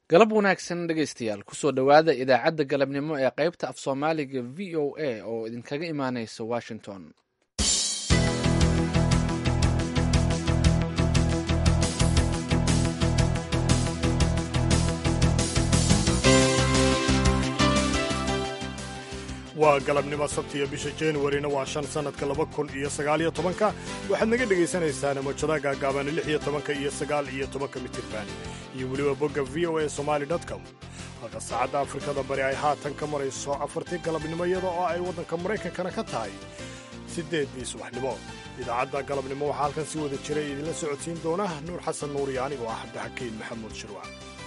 galab wanaagsan dhegaystayaal kusoo dhowaada idaacadda galabnimo ee qaybta af soomaaliga v o a oo idinkaga imaaneysa washington waa galabnimo sabtiyo bisha januarina waa shan sannadka laba kun iyo sagaaliyo tobanka waxaad naga dhagaysanaysaan mojada gaagaaban lix iyo tobanka iyo sagaal iyo tobanka mitirban iyo weliba bogga v o a somali com halka saacadda afrikada bari ay haatan ka marayso afartii galabnimo iyada oo ay waddanka maraykankana ka tahay siddeeddii subaxnimo idaacadda galabnimo waxaa halkan si wada jiray idinla socodsiin doona nuur xasan nuur iyo anigoo ah cabdixakiin maxamuud shirwac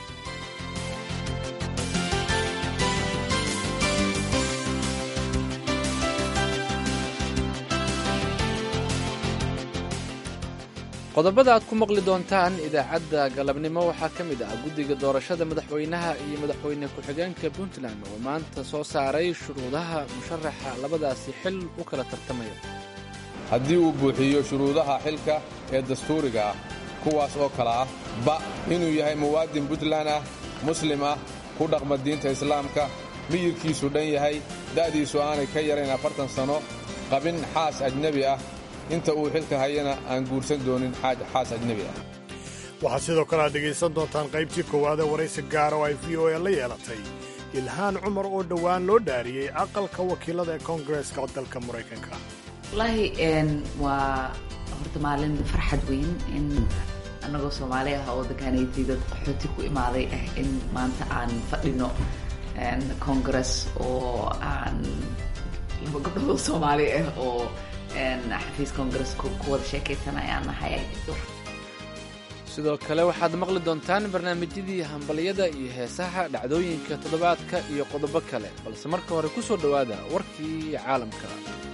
qodobada aad ku maqli doontaan idaacadda galabnimo waxaa ka mid ah guddiga doorashada madaxweynaha iyo madaxweyne ku-xigeenka puntland oo maanta soo saaray shuruudaha musharaxa labadaasi xil u kala tartamaya haddii uu buuxiyo shuruudaha xilka ee dastuuriga ah kuwaas oo kale ah ba inuu yahay muwaadin puntland ah muslim ah ku dhaqma diinta islaamka miyirkiisu dhan yahay da'diisu aanay ka yarayn afartan sanno qabin xaas ajnebi ah inta uu xilka hayana aan guursan doonin xaas ajnebi ah waxaad sidoo kale aad dhegaysan doontaan qaybtii koowaadee waraysi gaara oo ay v o a la yeelatay ilhaan cumar oo dhowaan loo dhaariyey aqalka wakiilada ee koongareeska dalka maraykanka wallaahi waa horta maalin farxad weyn in annagoo soomaali ah oo dakaanaydii dad qaxooti ku imaaday ah in maanta aan fadhino koongares oo aan laba gabdhoodoo soomaali ah oo xafiis koongares ku wada sheekaysanayaan nahay sidoo kale waxaad maqli doontaan barnaamijyadii hambalyada iyo heesaha dhacdooyinka toddobaadka iyo qodobo kale balse marka hore ku soo dhowaada warkii caalamka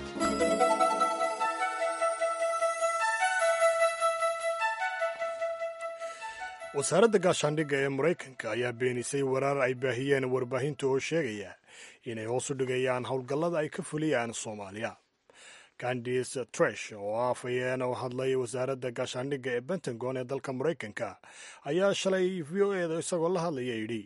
wasaaradda gaashaandhigga ee maraykanka ayaa beenisay warar ay baahiyeen warbaahinta oo sheegaya inay hoos u dhigayaan howlgallada ay ka fuliyaan soomaaliya candice tresh oo afhayeen u hadlay wasaaradda gaashaandhigga ee pentagon ee dalka maraykanka ayaa shalay v o eda isagoo la hadlaya yidhi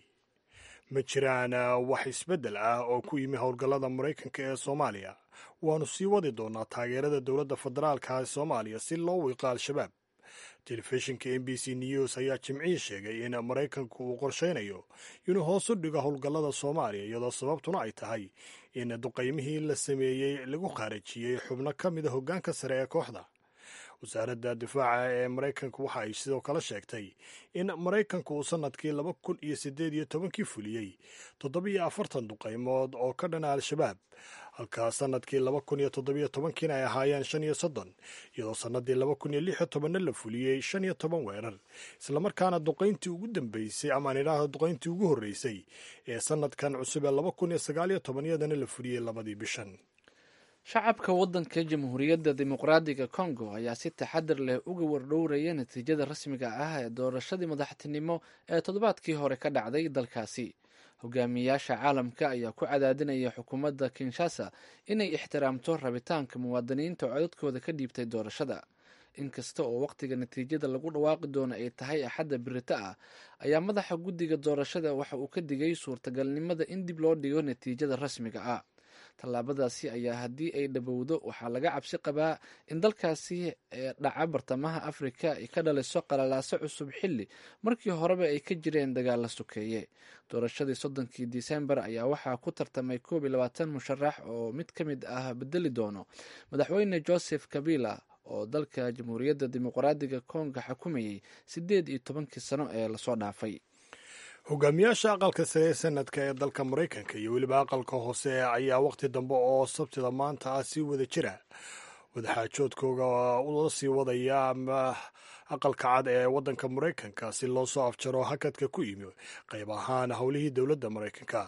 ma jiraan wax isbeddel ah oo ku yimi howlgallada maraykanka ee soomaaliya waannu sii wadi doonaa taageerada dowladda federaalka ee soomaaliya si loo wiiqo al-shabaab telefishinka m b c news ayaa jimcihii sheegay in maraykanku uu qorshaynayo inuu hoos u dhigo howlgallada soomaaliya iyadoo sababtuna ay tahay in duqaymihii la sameeyey lagu khaarajiyey xubno ka mida hoggaanka sare ee kooxda wasaaradda difaaca ee maraykanku waxa ay sidoo kale sheegtay in maraykanku uu sannadkii laba kun iyo siddeed iyo tobankii fuliyey toddobiyo afartan duqaymood oo ka dhana al-shabaab halkaa sannadkii laba kun iyo toddobiyo tobankiina ay ahaayeen shan iyo soddon iyadoo sannadii laba kun iyo lix iyo tobanna la fuliyey shan iyo toban weerar islamarkaana duqayntii ugu dambeysay amaan idhaahdo duqayntii ugu horreysay ee sannadkan cusub ee laba kun iyo sagaal iyo toban iyadana la fuliyey labadii bishan shacabka waddanka jamhuuriyadda dimuqraadiga kongo ayaa si taxadar leh uga wardhowraya natiijada rasmiga ah ee doorashadii madaxtinimo ee toddobaadkii hore ka dhacday dalkaasi hogaamiyayaasha caalamka ayaa ku cadaadinaya xukuumadda kinshasa inay ixtiraamto rabitaanka muwaadiniinta oo codadkooda ka dhiibtay doorashada inkasta oo wakhtiga natiijada lagu dhawaaqi doono ay tahay axadda birito ah ayaa madaxa guddiga doorashada waxa uu ka digay suurtagalnimada in dib loo dhigo natiijada rasmiga ah tallaabadaasi ayaa haddii ay dhabowdo waxaa laga cabsi qabaa in dalkaasi ee dhaca bartamaha afrika ay ka dhaliso qalalaaso cusub xilli markii horeba ay ka jireen dagaalla sokeeye doorashadii soddonkii disembar ayaa waxaa ku tartamay koob iyo labaatan musharax oo mid ka mid ah bedeli doono madaxweyne joseph kabila oo dalka jamhuuriyadda dimuqraadiga konga xukumayay siddeed iyo tobankii sano ee lasoo dhaafay hogaamiyaasha aqalka sare ee sanadka ee dalka maraykanka iyo weliba aqalka hoose ayaa wakhti dambe oo sabtida maanta ah sii wada jira wadaxaajoodkooga ula sii wadaya ama aqalka cad ee waddanka maraykanka si loo soo afjaro hakadka ku yimi qayb ahaan howlihii dowladda maraykanka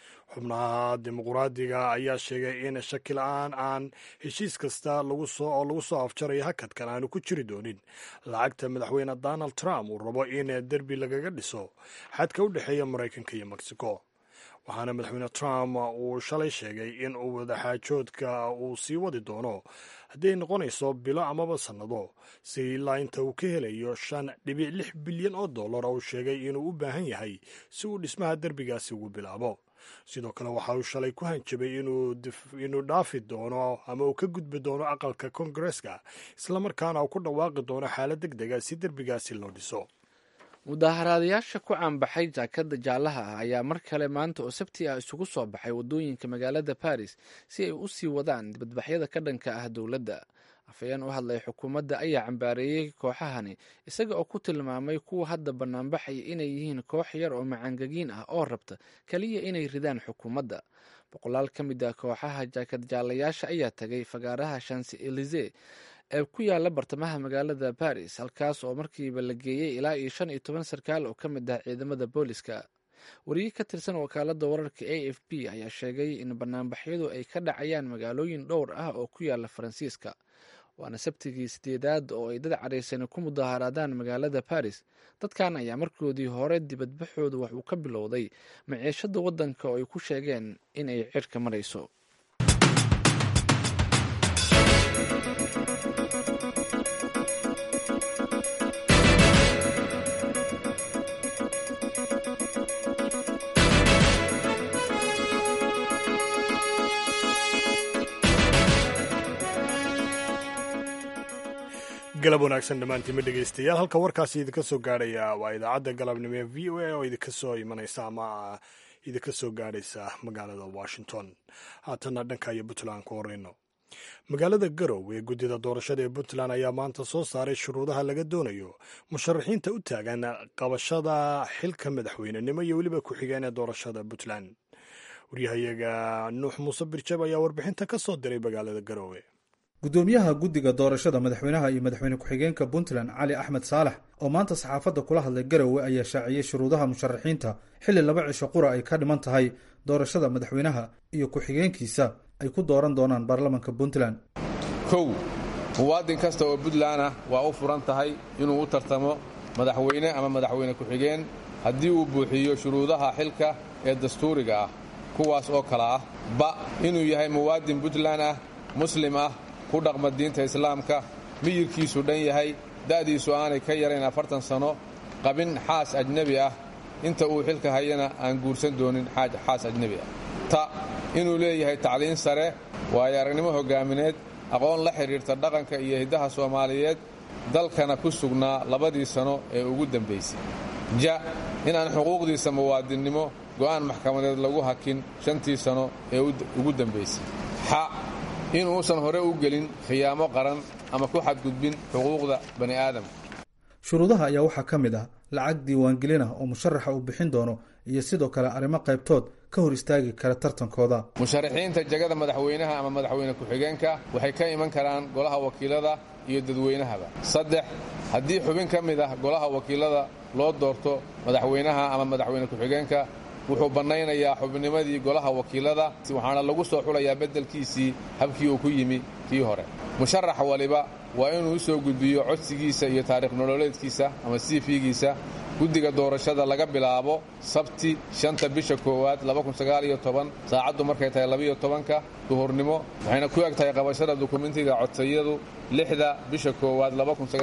xubnaha dimuqraadiga ayaa sheegay in shaki la-aan aan heshiis kasta oo lagu soo afjarayo hakadkan aanu ku jiri doonin lacagta madaxweyne donald trump uu rabo in derbi lagaga dhiso xadka u dhexeeya maraykanka iyo mexico waxaana madaxweyne trump uu shalay sheegay in uu wadaxaajoodka uu sii wadi doono haddii ay noqonayso bilo amaba sannado si ilaa inta uu ka helayo shan dhibic lix bilyan oo dollar oo uu sheegay inuu u baahan yahay si uu dhismaha derbigaasi ugu bilaabo sidoo kale waxa uu shalay ku hanjabay inuu dhaafi doono ama uu ka gudbi doono aqalka kongareska islamarkaana uu ku dhawaaqi doono xaalad deg dega si derbigaasi loo dhiso mudaaharaadayaasha ku caanbaxay jaakada jaalaha ah ayaa mar kale maanta oo sabti ah isugu soo baxay waddooyinka magaalada baris si ay u sii wadaan dibadbaxyada ka dhanka ah dowladda afhayeen u hadlay xukuumadda ayaa cambaareeyey kooxahani isaga oo ku tilmaamay kuwa hadda banaanbaxaya inay yihiin koox yar oo macaangagiin ah oo rabta keliya inay ridaan xukuumadda boqolaal ka mid ah kooxaha jaakad jaalayaasha ayaa tagay fagaaraha shanse elize ee ku yaala bartamaha magaalada baris halkaas oo markiiba la geeyey ilaa iyo shan iyo toban sarkaal oo ka mid ah ciidamada booliska wariye ka tirsan wakaalada wararka a f b ayaa sheegay in banaanbaxyadu ay ka dhacayaan magaalooyin dhowr ah oo ku yaala faransiiska waana sabtigii sideedaad oo ay dad caraysani ku mudaaharaadaan magaalada baris dadkan ayaa markoodii hore dibadbaxooda wax uu ka bilowday maciishada waddanka oo ay ku sheegeen in ay cirka marayso galab wanaagsan dhammaantiima dhegaystayaal halka warkaasi idinka soo gaadhaya waa idaacadda galabnimo ee v o a oo idinka soo imanaysa ama idinka soo gaadhaysa magaalada washington haatanna dhanka iyo puntland ku horeyno magaalada garow ee guddida doorashada ee puntland ayaa maanta soo saaray shuruudaha laga doonayo musharaxiinta u taagan qabashada xilka madaxweynenimo iyo weliba ku-xigeen ee doorashada puntland waryahayaga nuux muuse birjab ayaa warbixinta ka soo diray magaalada garowe gudoomiyaha guddiga doorashada madaxweynaha iyo madaxweyne ku-xigeenka puntland cali axmed saalax oo maanta saxaafadda kula hadlay garowe ayaa shaaciyey shuruudaha musharaxiinta xilli laba cisho qura ay ka dhiman tahay doorashada madaxweynaha iyo ku-xigeenkiisa ay ku dooran doonaan baarlamanka puntland kow muwaadin kasta oo puntland ah waa u furan tahay inuu u tartamo madaxweyne ama madaxweyne ku-xigeen haddii uu buuxiyo shuruudaha xilka ee dastuuriga ah kuwaas oo kale ah ba inuu yahay muwaadin puntland ah muslim ah ku dhaqma diinta islaamka miyirkiisu dhan yahay da'diisu aanay ka yarayn afartan sanno qabin xaas ajnebi ah inta uu xilka hayana aan guursan doonin xaas ajnebi ah ta inuu leeyahay tacliin sare waayo aragnimo hoggaamineed aqoon la xidhiirta dhaqanka iyo hiddaha soomaaliyeed dalkana ku sugnaa labadii sano ee ugu dambaysay ja inaan xuquuqdiisa muwaadinnimo go'aan maxkamadeed lagu hakin shantii sano ee ugu dambaysay xa inuusan hore u gelin khiyaamo qaran ama ku xadgudbin xuquuqda bani aadamka shuruudaha ayaa waxaa ka mid ah lacag diiwaangelin ah oo musharaxa uu bixin doono iyo sidoo kale arrimo qaybtood ka hor istaagi kara tartankooda musharaxiinta jegada madaxweynaha ama madaxweyne ku-xigeenka waxay ka iman karaan golaha wakiilada iyo dadweynahaba saddex haddii xubin ka mid ah golaha wakiilada loo doorto madaxweynaha ama madaxweyne ku-xigeenka wuxuu bannaynayaa xubnimadii golaha wakiilada waxaana lagu soo xulayaa beddelkiisii habkii uu ku yimi kii hore musharax waliba waa inuu u soo gudbiyo codsigiisa iyo taariikh nololeedkiisa ama cv-giisa guddiga doorashada laga bilaabo sabti shanta bisha koowaad saacaddu markay tahay labiyo tobanka duhurnimo waxayna ku eg tahay qabashada dukumentiga codsayadu lixda bisha koowaad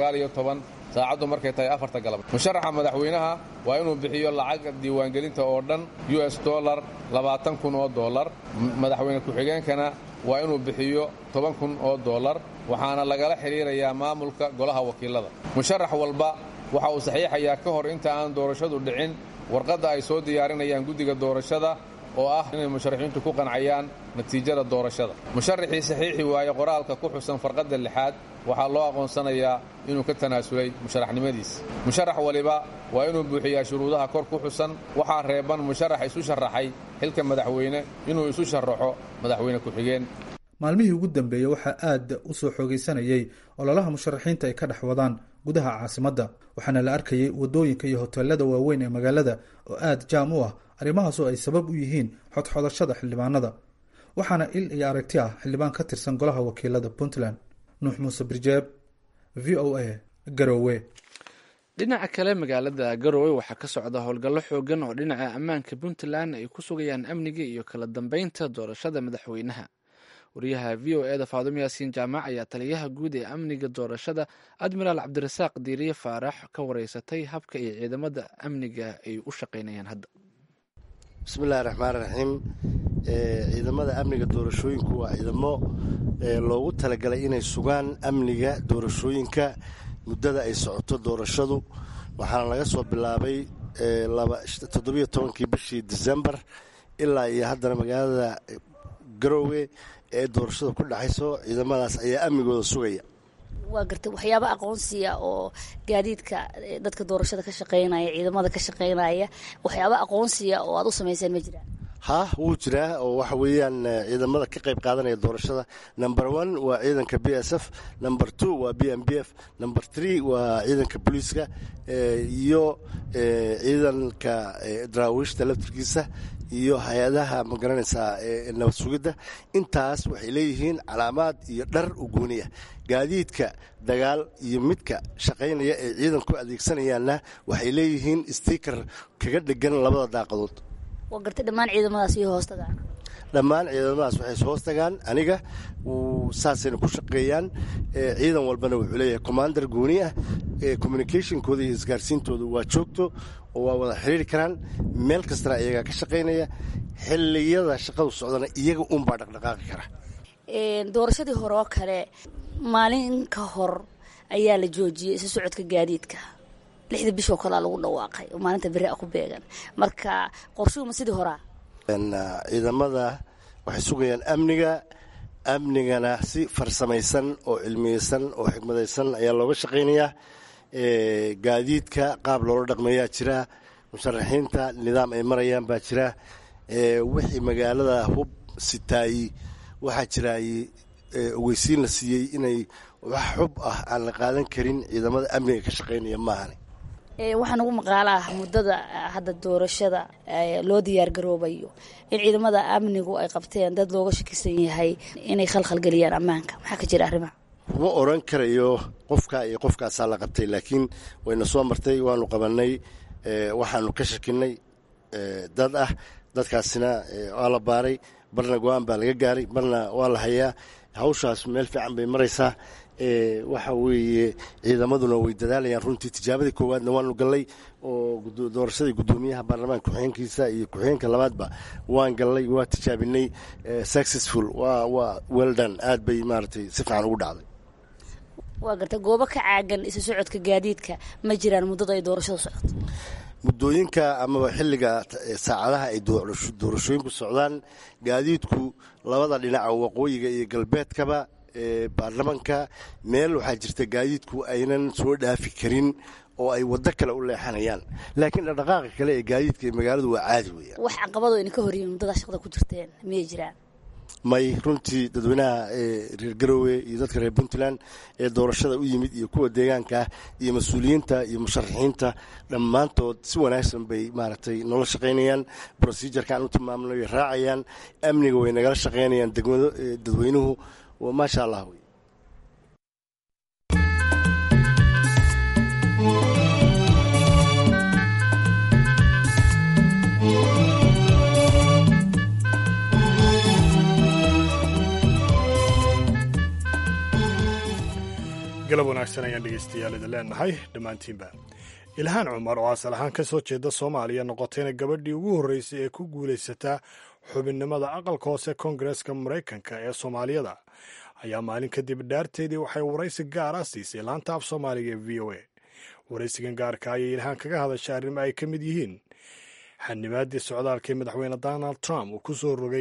saacaddu markay tahay afarta galab musharaxa madaxweynaha waa inuu bixiyo lacag diiwaangelinta oo dhan u s dolar labaatan kun oo dolar madaxweyne ku-xigeenkana waa inuu bixiyo toban kun oo dolar waxaana lagala xidhiirayaa maamulka golaha wakiilada musharax walba waxa uu saxiixayaa ka hor inta aan doorashadu dhicin warqadda ay soo diyaarinayaan guddiga doorashada oo ah inay musharaxiintu ku qancayaan natiijada doorashada musharaxii saxiixi waaye qoraalka ku xusan farqadda lixaad waxaa loo aqoonsanayaa inuu ka tanaasulay musharaxnimadiisa musharax waliba waa inuu buuxiyaa shuruudaha kor ku xusan waxaa reeban musharax isu sharaxay xilka madaxweyne inuu isu sharaxo madaxweyne ku-xigeen maalmihii ugu dambeeyey waxaa aad u soo xoogaysanayey ololaha musharaxiinta ay ka dhex wadaan gudaha caasimadda waxaana la arkayey waddooyinka iyo hoteelada waaweyn ee magaalada oo aad jaam u ah arrimahaas oo ay sabab u yihiin xodxodashada xildhibaanada waxaana il iyo aragti ah xildhibaan ka tirsan golaha wakiilada puntland nuux muuse birjeeb v o a garowe dhinaca kale magaalada garowe waxaa ka socda howlgallo xoogan oo dhinaca ammaanka puntland ay ku sugayaan amniga iyo kala dambeynta doorashada madaxweynaha wariyaha v o eda faadumo yaasiin jaamac ayaa taliyaha guud ee amniga doorashada admiraal cabdirasaaq diiriye faarax ka wareysatay habka iyo ciidamada amniga ay u shaqeynayaan hadda bismillahi raxmaan raxiim ciidamada amniga doorashooyinku waa ciidamo loogu talagalay inay sugaan amniga doorashooyinka muddada ay socoto doorashadu waxaana laga soo bilaabay toddobiyo tobankii bishii disembar ilaa iyo haddana magaalada garowe ee doorashada ku dhexayso ciidamadaas ayaa amnigooda sugaya waa gartay waxyaaba aqoonsiya oo gaadiidka dadka doorashada ka shaqeynaya ciidamada ka shaqeynaya waxyaaba aqoonsiya oo aad u samayseen ma jiraan ha wuu jiraa oo waxa weeyaan ciidamada ka qayb qaadanaya doorashada number one waa ciidanka b s f number two waa b m b f number three waa ciidanka booliiska iyo ciidanka daraawiishta laftirkiisa iyo hay-adaha ma garanaysaa nabad sugidda intaas waxay leeyihiin calaamaad iyo dhar u gooniya gaadiidka dagaal iyo midka shaqaynaya ee ciidanku adeegsanayaanna waxay leeyihiin stiker kaga dhegan labada daaqadood waa gartay dhammaan ciidamadaas iyo hoostagaan dhammaan ciidamadaas waxay hoos tagaan aniga saasayna ku shaqeeyaan ciidan walbana wuxuu leeyahay commander gooni ah communicationkooda iyo isgaarsiintooda waa joogto oo waa wada xiriiri karaan meel kastana iyagaa ka shaqaynaya xilliyada shaqadu socdana iyaga unbaa dhaqdhaqaaqi kara doorashadii hore oo kale maalin ka hor ayaa la joojiyey isu socodka gaadiidka lixda bishoo kalea lagu dhawaaqay oo maalinta beri a ku beegan marka qorshuhuma sidii horaa ciidamada waxay sugayaan amniga amnigana si farsamaysan oo cilmiyeysan oo xikmadaysan ayaa looga shaqaynayaa gaadiidka qaab loola dhaqmeeyaa jira musharaxiinta nidaam ay marayaan baa jira wixii magaalada hub sitaayi waxaa jiraay ogeysiin la siiyey inay wax xub ah aan la qaadan karin ciidamada amniga ka shaqaynaya maahane waxaan ugu maqaalaa muddada hadda doorashada loo diyaar garoobayo in ciidamada amnigu ay qabteen dad looga shakisan yahay inay khalkhalgeliyaan ammaanka maxaa ka jira arrimaha kuma oran karayo qofka iyo qofkaasaa la qabtay laakiin wayna soo martay waanu qabanay waxaanu ka shakinay dad ah dadkaasina waa la baaray barna go-aan baa laga gaaray barna waa la hayaa hawshaas meel fiican bay maraysaa waxa weeye ciidamaduna way dadaalayaan runtii tijaabadii koowaadna waanu gallay oo doorashadii guddoomiyaha baarlamaanka ku-xigeenkiisa iyo ku-xigeenka labaadba waan gallay waa tijaabinay successful waa waa weldan aad bay maaragtay si fiican ugu dhacday waa garta goobo ka caagan isu socodka gaadiidka ma jiraan muddada ay doorashadu socoto muddooyinka amaba xilliga saacadaha ay doorashooyinku socdaan gaadiidku labada dhinaca waqooyiga iyo galbeedkaba baarlamanka meel waxaa jirta gaadiidku aynan soo dhaafi karin oo ay waddo kale u leexanayaan laakiin dhaqdhaqaaqa kale ee gaadiidka ee magaaladu waa caadi weeyaan wax caqabado idin ka horyihin muddadaa shaqada ku jirteen miyay jiraan may runtii dadweynaha reer garowe iyo dadka reer puntland ee doorashada u yimid iyo kuwa deegaanka ah iyo mas-uuliyiinta iyo musharaxiinta dhammaantood si wanaagsan bay maaragtay noola shaqaynayaan procedurkaan u tilmaamnay way raacayaan amniga way nagala shaqaynayaan degmado dadweynuhu maasha allah wey galab wanaagsan ayaan dhegaystayaal idin leenahay dhammaantiinba ilhaan cumar oo asal ahaan ka soo jeeda soomaaliya noqotayna gabadhii ugu horreysay ee ku guulaysataa xubinnimada aqalka hoose koongareeska maraykanka ee soomaaliyada ayaa maalin kadib dhaarteedii waxay waraysi gaara siisay laanta af soomaaliga ee v o a waraysigan gaarka ayay ilhaan kaga hadashay arrimo ay ka mid yihiin xanimaadii socdaalkii madaxweyne donald trump uu ku soo rogay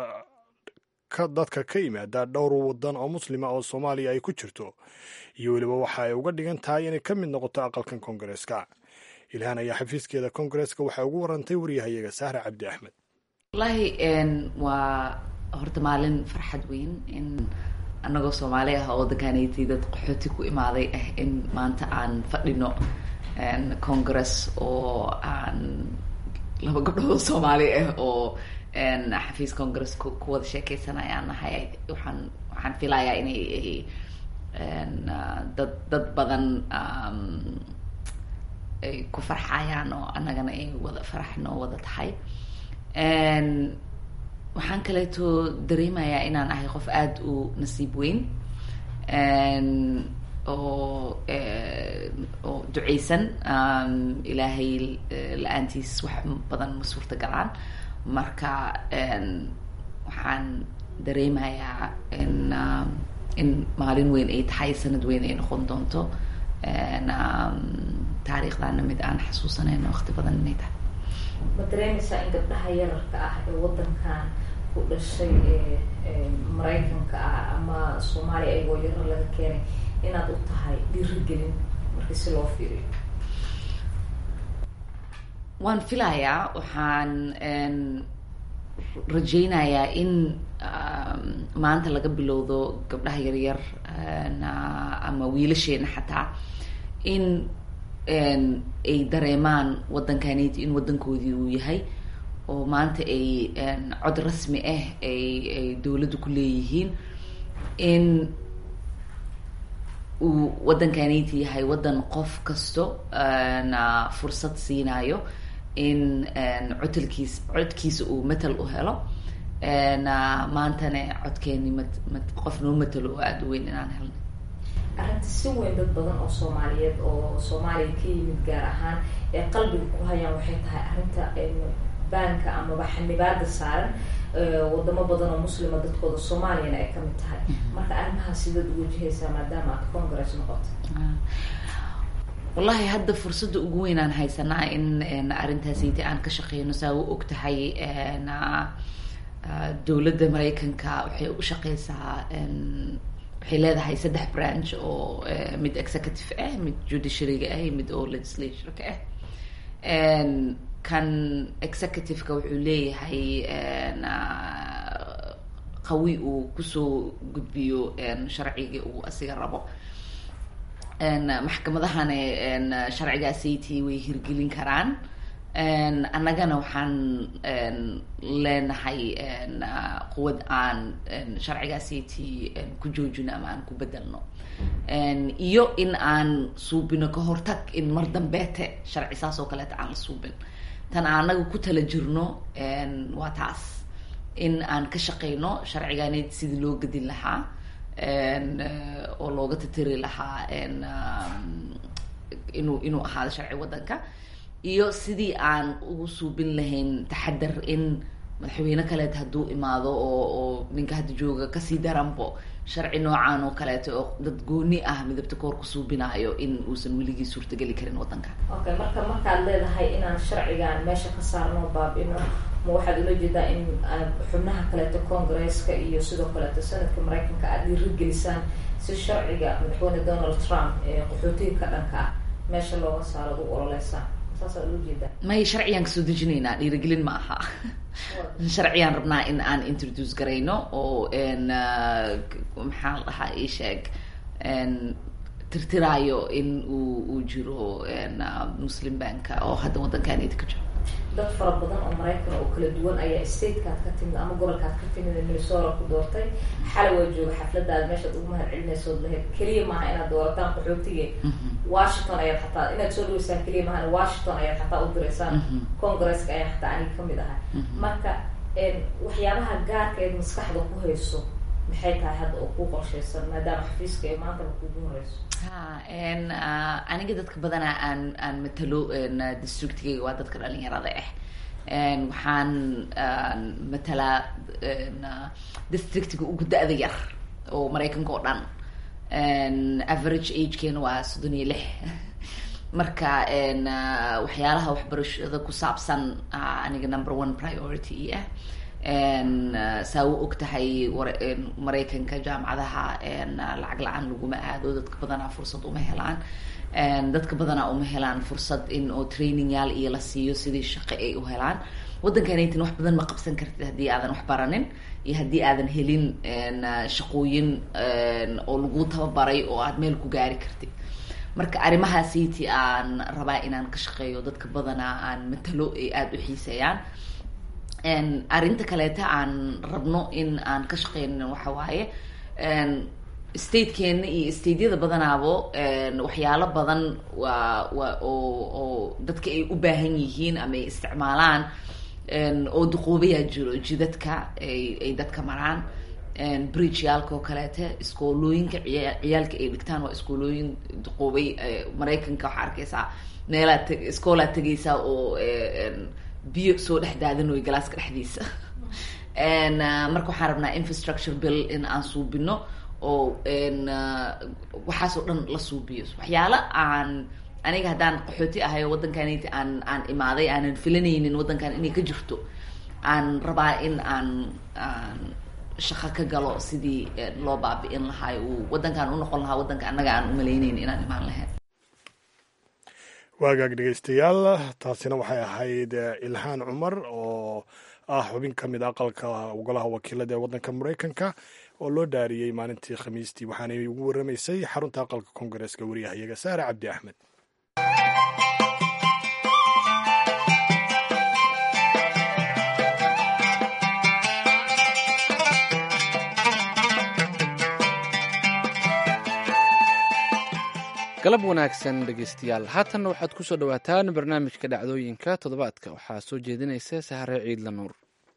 dadka ka yimaada dhowr wadan oo muslima oo soomaaliya ay ku jirto iyo weliba waxa ay uga dhigan tahay inay ka mid noqoto aqalkan koongareeska ilhaan ayaa xafiiskeeda koongareeska waxay ugu warantay waryahayaga sahre cabdi axmed wallaahi waa horta maalin farxad weyn in anagoo soomaali ah oo waddankaanayti dad qaxooti ku imaaday ah in maanta aan fadhino congress oo aan laba gabdhood soomaali ah oo xafiis congress ku wada sheekeysanayaan nahay waxaan waxaan filayaa inay dad dad badan ay ku farxayaan oo annagana ay wada farax noo wada tahay waxaan kaleeto dareemayaa inaan ahay qof aada u nasiib weyn oo oo duceysan ilaahay la-aantiis wax badan ma suurta galaan marka waxaan dareemayaa in in maalin weyn ay tahay sanad weyn ay noqon doonto taariikhdana mid aan xasuusanayn waqti badan inay tahay ma dareemaysaa in gabdhaha yararka ah ee waddankan ku dhashay ee maraykanka ah ama soomaaliya ayagoo yarar laga keenay inaad u tahay dhiirigelin markii si loo fiiriyo waan filayaa waxaan rajaynayaa in maanta laga bilowdo gabdhaha yaryar ama wiilasheena xataa in ay dareemaan waddankaniti in waddankoodii uu yahay oo maanta ay cod rasmi ah ay ay dowladdu ku leeyihiin in uu waddankaniti yahay waddan qof kasto fursad siinayo in codalkiis codkiisa uu matal u helo maantana codkeeni mat mat qof noo matalo oo aada u weyn inaan helnay arrinta si weyn dad badan oo soomaaliyeed oo soomaaliya ka yimid gaar ahaan ee qalbiga ku hayaan waxay tahay arrinta baanka amaba xanibaada saaran wadamo badan oo muslima dadkooda soomaaliyana ay kamid tahay marka arrimahaas sidaad u wajahaysaa maadaama aad congress noqoto wallahi hadda fursadda ugu weynaan haysanaa in arrintaasiti aan ka shaqeyno saa u og tahay dowladda maraykanka waxay u shaqeysaa waxay leedahay saddex branch oo mid executive ah mid judiciaryga ah mid oo legislatureka ah kan executive-ka wuxuu leeyahay qawi uu kusoo gudbiyo sharciga uu asiga rabo maxkamadahana sharcigaasaytii way hirgelin karaan annagana waxaan leenahay quwad aan sharcigaasaytii ku joojino ama aan ku bedelno iyo in aan suubino ka hortag in mar dambeete sharci saas oo kaleeta aan la suubin tan anaga ku tala jirno waa taas in aan ka shaqeyno sharcigaaned sidii loo gedin lahaa oo looga tatiri lahaa inuu inuu ahaado sharci waddanka iyo sidii aan ugu suubin lahayn taxadar in madaxweyne kaleeta hadduu imaado oo oo ninka hadda jooga kasii daranbo sharci noocaan oo kaleeto oo dad gooni ah midabta koor ku suubinaayo in uusan weligii suurtageli karin waddanka okay marka markaad leedahay inaan sharcigan meesha ka saarno baab-ino ma waxaad ula jeedaa in xubnaha kaleeto congresska iyo sidoo kaleeto sanadka maraykanka aada dhiirigelisaan si sharciga madaxweyne donald trump ee qaxootiga ka dhanka ah meesha looga saaro ad u ololeysaan saasaad ula jeedaa may sharcigaan kasoo dejinaynaa dhiirigelin ma aha sharcigaan rabnaa in aan introduce garayno oo maxaa la dhahaa ii sheeg tirtiraayo in uu uu jiro muslim banka oo hadda waddankanida ka jiro dad fara badan oo maraykan oo kala duwan ayaa statekaad ka timid ama gobolkaad ka timid minnesota ku doortay xalay waa jooga xafladaada meeshaad ugu mahad celinaysood lahayd keliya maaha inaad doorataan qaxootige washington ayaad xataa inaad soo dhaweysaan keliya maaha washington ayaad xataa u direysaan congresska ayaan xataa aniga kamid ahay marka waxyaabaha gaarka eed maskaxda ku hayso maxay tahay hadda oo ku qorshaysan maadaama xafiiska ee maantaba kugu horeyso ha aniga dadka badanaa aan aan matalo districtigayga waa dadka dhalinyarada ah waxaan matalaa districtiga ugu da-da yar oo maraykanka oo dhan average agekeena waa soddon iyo lix marka waxyaalaha waxbarashada ku saabsan aniga number one priority ah saa u og tahay maraykanka jaamacadaha lacag la-aan laguma aado dadka badanaa fursad uma helaan dadka badanaa uma helaan fursad in oo training yaal iyo la siiyo sidii shaqo ay u helaan waddankanaytin wax badan ma qabsan kartid haddii aadan wax baranin iyo haddii aadan helin shaqooyin oo lagu tababaray oo aad meel ku gaari kartid marka arrimahaasiti aan rabaa inaan ka shaqeeyo dadka badanaa aan matalo ay aada u xiiseeyaan arrinta kaleeta aan rabno in aan ka shaqeyno waxa waaye statekeena iyo stateyada badanaabo waxyaalo badan waa waa oo oo dadka ay u baahan yihiin ama ay isticmaalaan oo duquubayaa jiro jidadka ay ay dadka maraan bridgeyaalka oo kaleete iskoolooyinka ciya ciyaalka ay dhigtaan waa iskoolooyin duquubay maraykanka waxaa arkeysaa meelaa t iskoolaa tegaysaa oo biyo soo dhex daadinoy galaaska dhexdiisa marka waxaan rabnaa infrastructure bill in aan suubino oo waxaasoo dhan la suubiyo waxyaalo aan aniga haddaan qaxooti ahay oo waddankaniti aan aan imaaday aanan filanaynin waddankan inay ka jirto aan rabaa in aan aan shaqo ka galo sidii loo baabi'in lahaay uu waddankan u noqon lahaa waddanka annaga aan umalaynayn inaan imaan lahayn waagaag dhegeystayaal taasina waxay ahayd ilhaan cumar oo ah xubin ka mid aqalka golaha wakiilada ee waddanka maraykanka oo loo dhaariyey maalintii khamiistii waxaanay ugu waramaysay xarunta aqalka koongareeska wariyahayaga saare cabdi axmed galab wanaagsan dhegeystayaal haatanna waxaad ku soo dhowaataan barnaamijka dhacdooyinka toddobaadka waxaa soo jeedinaysa sahare ciidla nuur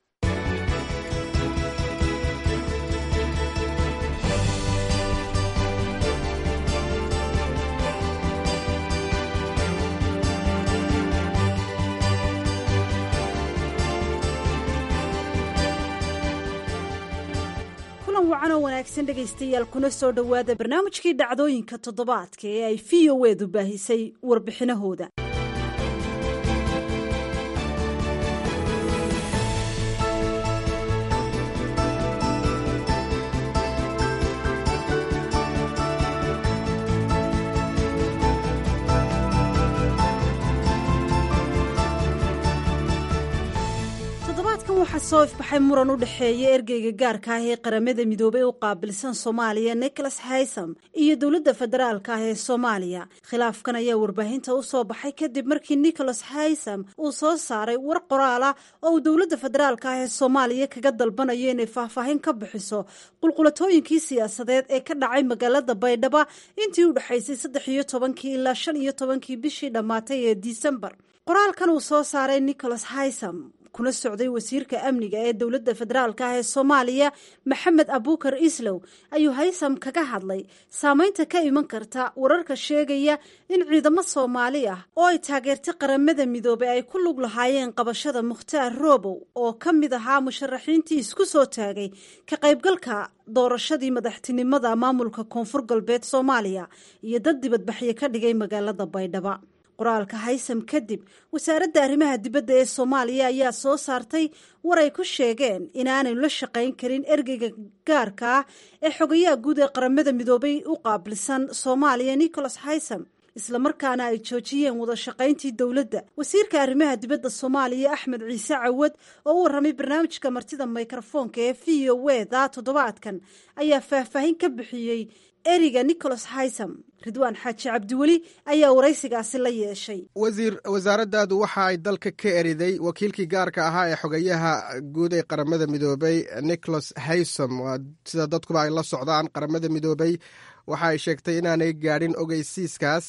wacan oo wanaagsan dhegaystayaal kuna soo dhowaada barnaamijkii dhacdooyinka toddobaadka ee ay v o edu baahisay warbixinahooda waxaa soo ifbaxay muran u dhexeeya ergeyga gaarka ah ee qaramada midoobey u qaabilsan soomaaliya nicholas haysam iyo dowladda federaalka ah ee soomaaliya khilaafkan ayaa warbaahinta u soo baxay kadib markii nicholas haysam uu soo saaray war qoraal ah oo uu dowladda federaalka ah ee soomaaliya kaga dalbanayo inay faahfaahin ka bixiso qulqulatooyinkii siyaasadeed ee ka dhacay magaalada baydhaba intii u dhexaysay saddex iyo tobankii ilaa shan iyo tobankii bishii dhammaatay ee disembar qoraalkan uu soo saaray nicholas haysam kuna socday wasiirka amniga ee dowladda federaalka ah ee soomaaliya maxamed abuukar islow ayuu haysam kaga hadlay saameynta ka iman karta wararka sheegaya in ciidamo soomaali ah oo ay taageertay qaramada midoobey ay ku lug lahaayeen qabashada mukhtaar roobow oo ka mid ahaa musharaxiintii isku soo taagay ka qaybgalka doorashadii madaxtinimada maamulka koonfur galbeed soomaaliya iyo dad dibadbaxyo ka dhigay magaalada baydhaba qoraalka haysam kadib wasaaradda arrimaha dibadda ee soomaaliya ayaa soo saartay war ay ku sheegeen inaanay la shaqayn karin ergeyga gaarka ah ee xogayaha guud ee qaramada midoobay u qaabilsan soomaaliya nicholas haysam islamarkaana ay joojiyeen wada shaqayntii dowladda wasiirka arrimaha dibadda soomaaliya axmed ciise cawad oo u warramay barnaamijka martida mikrofoonka ee v o wda toddobaadkan ayaa faahfaahin ka bixiyey eriga nicholas haysam ridwaan xaaji cabdiweli ayaa waraysigaasi la yeeshay wasiir wasaaraddaadu waxa ay dalka ka eriday wakiilkii gaarka ahaa ee xogayaha guud ee qaramada midoobey nicholas haysom sida dadkuba ay la socdaan qaramada midoobey waxa ay sheegtay inaanay gaadhin ogeysiiskaas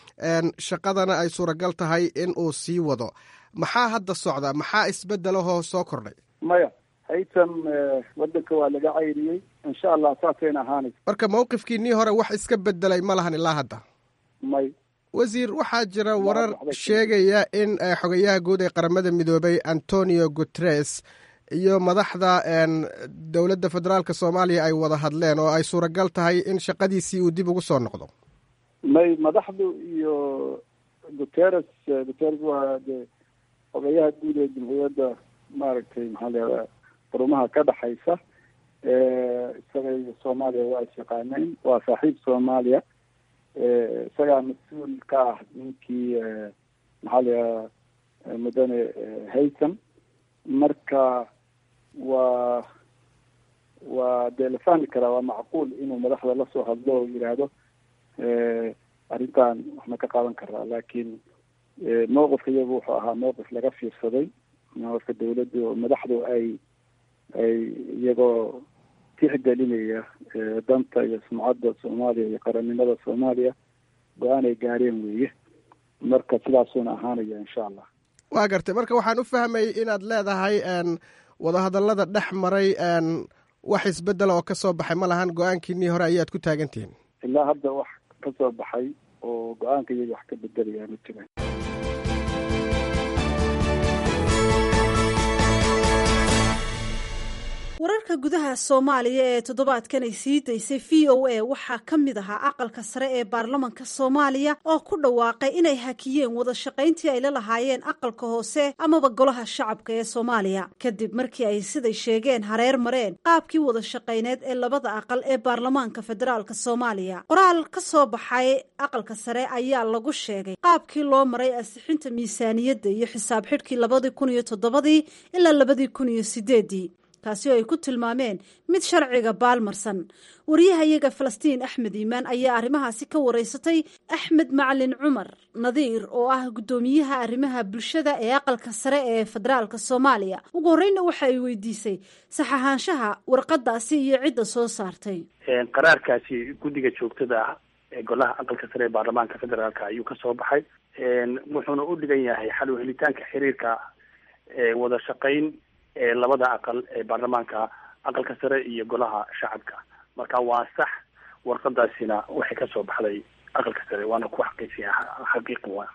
shaqadana ay suuragal tahay in uu sii wado maxaa hadda socda maxaa isbedelahoo soo kordhay maya haytam wadanka waa laga cayriyey insha allah saasayna ahaanaysa marka mawqifkiinii hore wax iska bedelay ma lahan ilaa hadda may wasiir waxaa jira warar sheegaya in xogayaha guud ee qaramada midoobay antonio guteres iyo madaxda dowladda federaalk soomaaliya ay wada hadleen oo ay suuragal tahay in shaqadiisii uu dib ugu soo noqdo may madaxdu iyo guteres guteres waa de xogayaha guud ee jamhuuriyadda maaragtay maxaa leedaa xurumaha ka dhexaysa isaga iyo soomaaliya waa is yaqaaneen waa saaxiib soomaaliya isagaa mas-uul ka ah ninkii maxaa leedaa mudane haytham marka waa waa dee la fahmi karaa waa macquul inuu madaxda lasoo hadlo oo yidhaahdo arrintan waxna ka qaadan karaa laakiin mowqifka iyagu wuxuu ahaa mowqif laga fiirsaday mowqifka dawladdu madaxdu ay ay iyagoo tixgelinaya danta iyo sumcadda soomaaliya iyo qarannimada soomaaliya go-aan ay gaareen weeye marka sidaasuuna ahaanaya insha allah waa gartay marka waxaan u fahmay inaad leedahay wadahadallada dhex maray wax isbedela oo ka soo baxay ma lahan go-aankiinii hore ayaad ku taagantihiin ilaa hadda wax ka soo baxay oo go-aanka iyaga wax ka bedelaya ma jiraan wararka gudaha soomaaliya ee toddobaadkan ay sii daysay v o a waxaa ka mid ahaa aqalka sare ee baarlamanka soomaaliya oo ku dhawaaqay inay hakiyeen wada shaqayntii ay la lahaayeen aqalka hoose amaba golaha shacabka ee soomaaliya kadib markii ay siday sheegeen hareer mareen qaabkii wada shaqayneed ee labada aqal ee baarlamaanka federaalk soomaaliya qoraal ka soo baxay aqalka sare ayaa lagu sheegay qaabkii loo maray ansixinta miisaaniyadda iyo xisaab xidhkii labadii kun iyo toddobadii ilaa labadii kun iyo sideedii kaasi oo ay ku tilmaameen mid sharciga baalmarsan wariyahayaga falastiin axmed iimaan ayaa arrimahaasi ka wareysatay axmed macalin cumar nadiir oo ah guddoomiyaha arrimaha bulshada ee aqalka sare ee federaalk soomaaliya ugu horreynna waxa ay weydiisay sax ahaanshaha warqadaasi iyo cidda soo saartay qaraarkaasi guddiga joogtada ah ee golaha aqalka sare ee baarlamaanka federaalk ayuu ka soo baxay wuxuuna u dhigan yahay xal helitaanka xiriirka wada shaqayn ee labada aqal ee baarlamaanka aqalka sare iyo golaha shacabka marka waa sax warqadaasina waxay ka soo baxday aqalka sare waana ku xaqiijiya xaqiiqi wa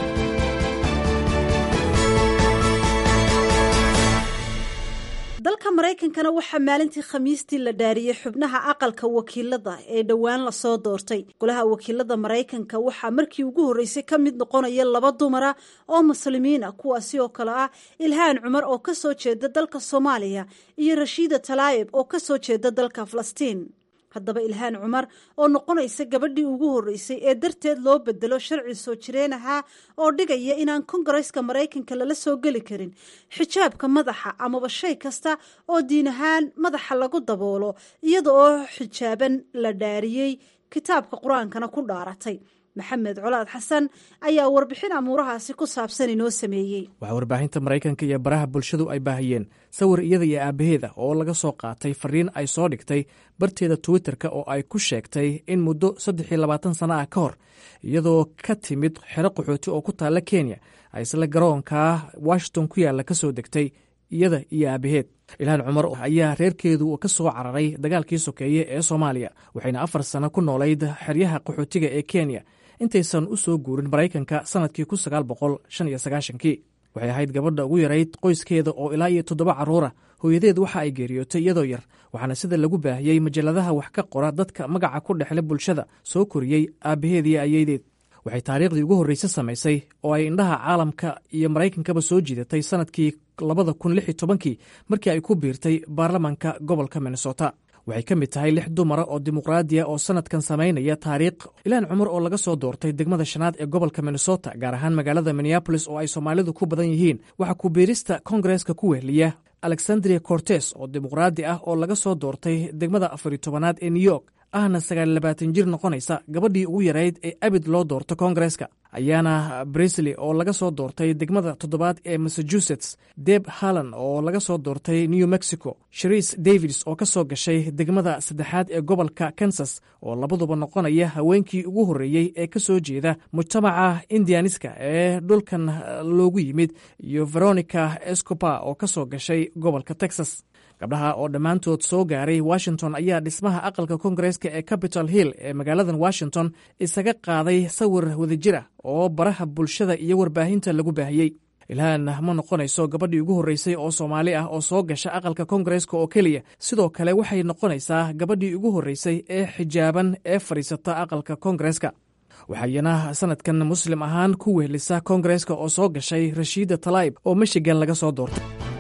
dalka maraykankana waxaa maalintii khamiistii la dhaariyey xubnaha aqalka wakiilada ee dhowaan lasoo doortay golaha wakiilada maraykanka waxaa markii ugu horreysay ka mid noqonaya laba dumara oo muslimiina kuwaasi oo kale ah ilhaan cumar oo kasoo jeeda dalka soomaaliya iyo rashiida talaayib oo kasoo jeeda dalka falastiin haddaba ilhaan cumar oo noqonaysa gabadhii ugu horreysay ee darteed loo bedelo sharci soo jireen ahaa oo dhigaya inaan kongareska maraykanka lala soo geli karin xijaabka madaxa amaba shay kasta oo diin ahaan madaxa lagu daboolo iyada oo xijaaban la dhaariyey kitaabka qur-aankana ku dhaaratay maxamed colaad xasan ayaa warbixin amuurahaasi ku saabsan inoo sameeyey waxaa warbaahinta maraykanka iyo baraha bulshadu ay baahiyeen sawir iyada iyo aabaheeda oo laga soo qaatay fariin ay soo dhigtay barteeda twitterka oo ay ku sheegtay in muddo saddex iyo labaatan sano ah ka hor iyadoo ka timid xero qaxooti oo ku taalla kenya ay isla garoonka washington ku yaalla ka soo degtay iyada iyo aabaheed ilhaan cumar ayaa reerkeedu ka soo cararay dagaalkii sokeeye ee soomaaliya waxayna afar sano ku noolayd xeryaha qaxootiga ee kenya intaysan u soo guurin maraykanka sannadkii kun sagaal boqol shan iyo sagaashankii waxay ahayd gabadha ugu yarayd qoyskeeda oo ilaa iyo toddoba carruura hooyadeed waxa ay geeriyootay iyadoo yar waxaana sida lagu baahiyey majalladaha wax ka qora dadka magaca ku dhexle bulshada soo koriyey aabbaheed iyo ayeydeed waxay taariikhdii ugu horreyse samaysay oo ay indhaha caalamka iyo maraykankaba soo jiidatay sannadkii labada kun lix iyo tobankii markii ay ku biirtay baarlamanka gobolka minnesota waxay ka mid tahay lix dumara oo dimuqraadiya oo sannadkan samaynaya taariikh ilaan cumar oo laga soo doortay degmada shanaad ee gobolka minnesota gaar ahaan magaalada minneabolis oo ay soomaalidu ku badan yihiin waxaa kubiirista kongareska ku wehliya alexandria cortes oo dimuqraadi ah oo laga soo doortay degmada afariyo tobanaad ee new york ahna sagaal labaatan jir noqonaysa gabadhii ugu yarayd ee abid loo doorto kongareska ayaana brisley oo laga soo doortay degmada toddobaad ee massachusetts deb hallan oo laga soo doortay new mexico shariis davids oo ka soo gashay degmada saddexaad ee gobolka kansas oo labaduba noqonaya haweenkii ugu horreeyey ee ka soo jeeda mujtamaca indianiska ee dhulkan loogu yimid iyo veronica escopa oo ka soo gashay gobolka texas gabdhaha oo dhammaantood soo gaaray washington ayaa dhismaha aqalka kongareska ee capitol hill ee magaaladan washington isaga qaaday sawir wadajir ah oo baraha bulshada iyo warbaahinta lagu baahiyey ilhaan ma noqonayso gabadhii ugu horreysay oo soomaali ah oo soo gasha aqalka kongareska oo keliya sidoo kale waxay noqonaysaa gabadhii ugu horreysay ee xijaaban ee fadhiisata aqalka kongareska waxayna sanadkan muslim ahaan ku wehlisa kongareska oo soo gashay rashiida talaib oo michigan laga soo doortay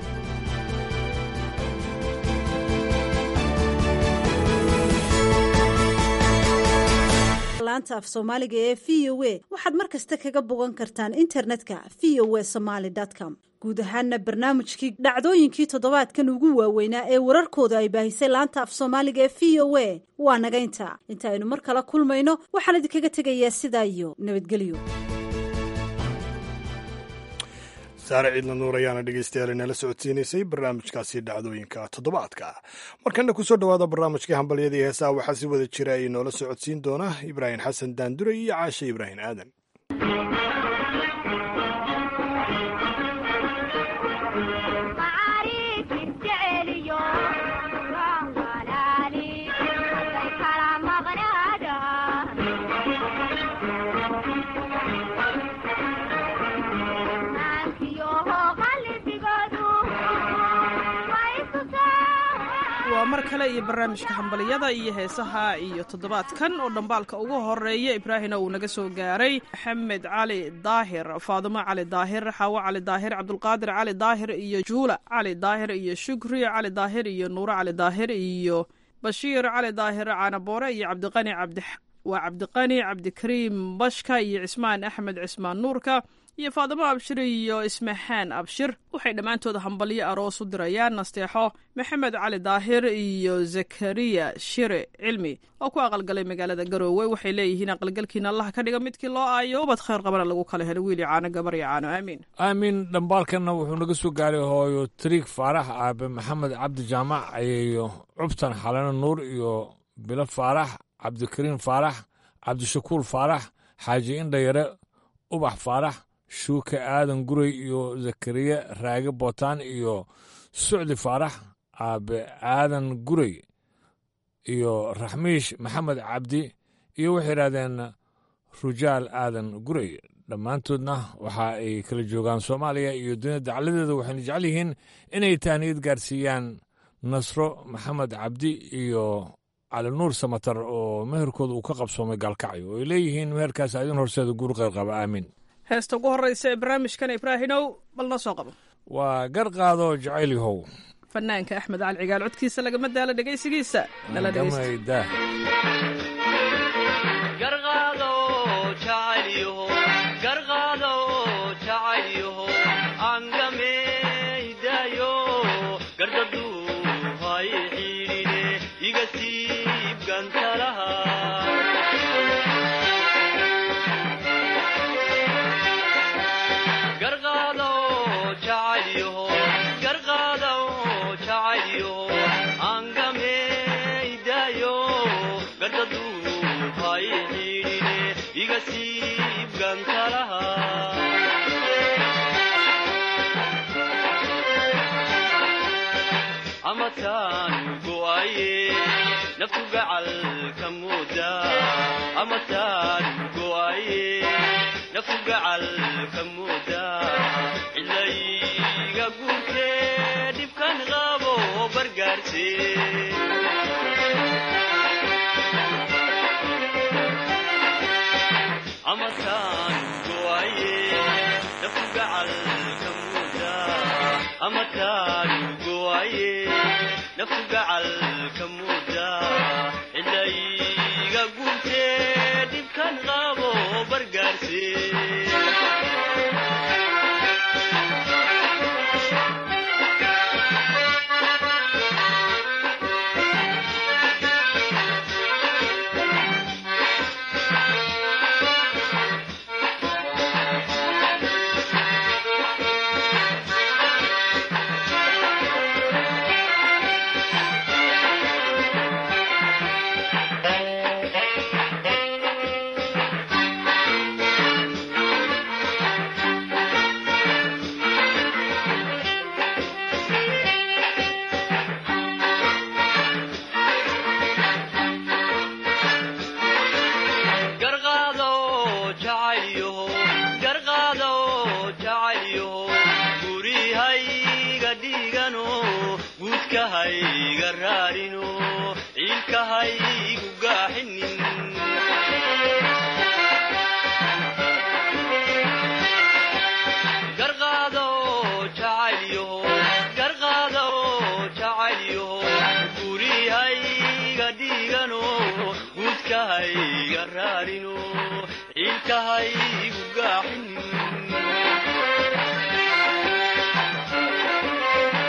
laanta af soomaaliga ee v o a waxaad mar kasta kaga bogan kartaan internetka v o a somaly com guud ahaana barnaamijkii dhacdooyinkii toddobaadkan ugu waaweynaa ee wararkooda ay baahisay laanta af soomaaliga ee v o a waa nagaynta inta aynu mar kala kulmayno waxaan idinkaga tegayaa sidaa iyo nabadgelyo saare ciidna nuur ayaana dhegeystayaal inala socodsiinaysay barnaamijkaasi dhacdooyinka toddobaadka markana kusoo dhowaada barnaamijkii hambalyadii heesaha waxaa si wada jira ay noola socodsiin doona ibraahim xasan daandure iyo caashe ibraahim aadan waa mar kale iyo barnaamijka hambaliyada iyo heesaha iyo toddobaadkan oo dhambaalka ugu horeeya ibraahina uu naga soo gaaray maxamed cali daahir faadumo cali daahir xaawo cali daahir cabdulqaadir cali daahir iyo juula cali daahir iyo shukri cali daahir iyo nuuro cali daahir iyo bashiir cali daahir caanaboore iyo cabdiqani cabdi waa cabdiqani cabdikariim bashka iyo cismaan axmed cismaan nuurka iyo faadimo abshir iyo ismaxaan abshir waxay dhammaantood hambalyo aroos u dirayaan nasteexo maxamed cali daahir iyo zakariya shire cilmi oo ku aqalgalay magaalada garoowe waxay leeyihiin aqalgalkiina allah ka dhiga midkii loo aayo ubad khayr qabana lagu kala helo wiili caano gabar iyo caano aamiin aamin dhambaalkanna wuxuu naga soo gaaray hooyo tariik faarax aabe maxamed cabdi jaamac ayeeyo cubtan xalano nuur iyo bilo faarax cabdikariim faarax cabdishakuur faarax xaaji indhayare ubax faarax shuuke aadan gurey iyo zakariya raage bootaan iyo sucdi faarax aabe aadan gurey iyo raxmiish maxamed cabdi iyo waxay yidhahdeen rujaal aadan gurey dhammaantoodna waxa ay kala joogaan soomaaliya iyo dunida dacladeeda waxayna jecel yihiin inay tahniyad gaarsiiyaan nasro maxamed cabdi iyo cali nuur samatar oo meherkooda uu ka qabsoomay gaalkacyo oo ay leeyihiin meherkaas adin horseeda guur qayr qaba aamin heesta ugu horreysa ee barnaamijkan ibraahinow bal noo soo qabo waa garqaado jacayl yahow fanaanka axmed cali cigaal codkiisa lagama daalo dhegaysigiisa nala gamayda cilayga guurkee dhibkan qabo bargaarse amataan goaye naftu gacalka muuda amataan goaye naftu gacalka muuda cilayga guurkee dhibkan qabo bargaarse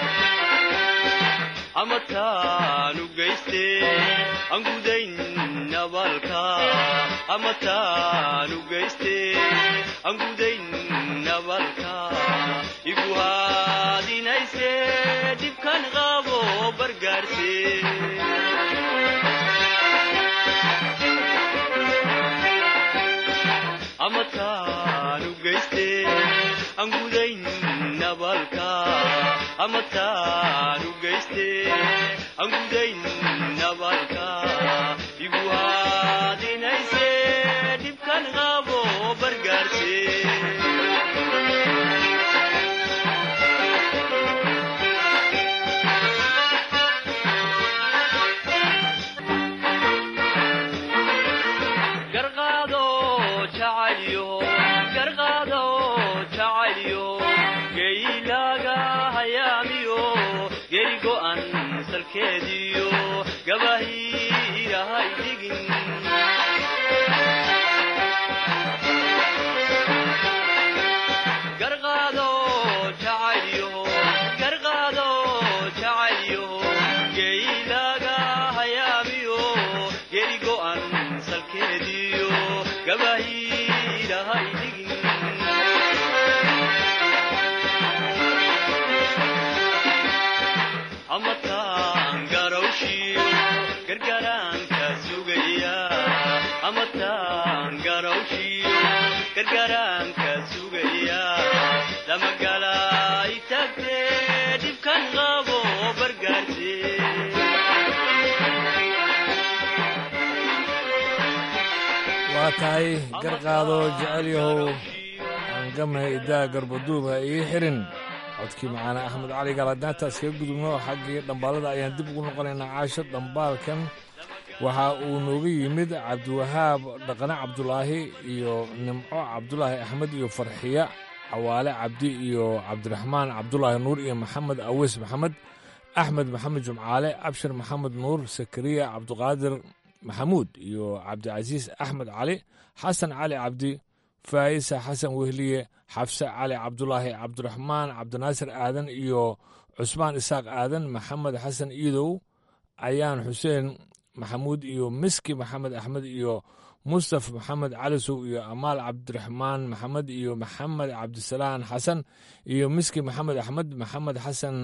amataanu geyste aan gudayn nabalka ama taanu geyste aan gudayn nabalka igu haadinayse dhibkan qabo bargaarse ama taanu geyste aan gudayn nabalka ama taanu geyste aan gudayn nabalka igu haadinayse dhibkan qabo bargaarse garqaado jacalyo garqaado jacalyo geylaaga hayaamiyo geri go'an salkeediyo gabahiirahay dhigin garqaado jacalyo garqaado jacalyo geylaaga hayaamiyo geri go'an salkeediyo gabahiirahay dhigin ama taan garawshiyo gargaraanka sugaya ama taan garawshiyo gargaraanka sugaya lamagalay tagte dhibkan qabo bargaarse waa tahay garqaado jecel yahow aangame idaa garbaduuba ii xirin codkii macaane axmed cali galadnaantaas kaga gudubno xaggii dhambaalada ayaan dib ugu noqonaynaa caasho dhambaalkan waxa uu nooga yimid cabdiwahaab dhaqane cabdulaahi iyo nimco cabdulaahi axmed iyo farxiya cawaale cabdi iyo cabdiraxmaan cabdulaahi nuur iyo maxamed aweys maxamed axmed maxamed jumcaale abshir maxamed nuur sakariya cabduqaadir maxamuud iyo cabdicasiis axmed cali xasan cali cabdi faa'isa xasan wehliye xafse cali cabdulaahi cabdiraxmaan cabdinaasir aadan iyo cusmaan isaaq aadan maxamed xasan iidow ayaan xuseen maxamuud iyo miski maxamed axmed iyo mustaf maxamed calisow iyo amaal cabdiraxmaan maxamed iyo maxamed cabdisalaan xasan iyo miski maxamed axmed maxamed xasan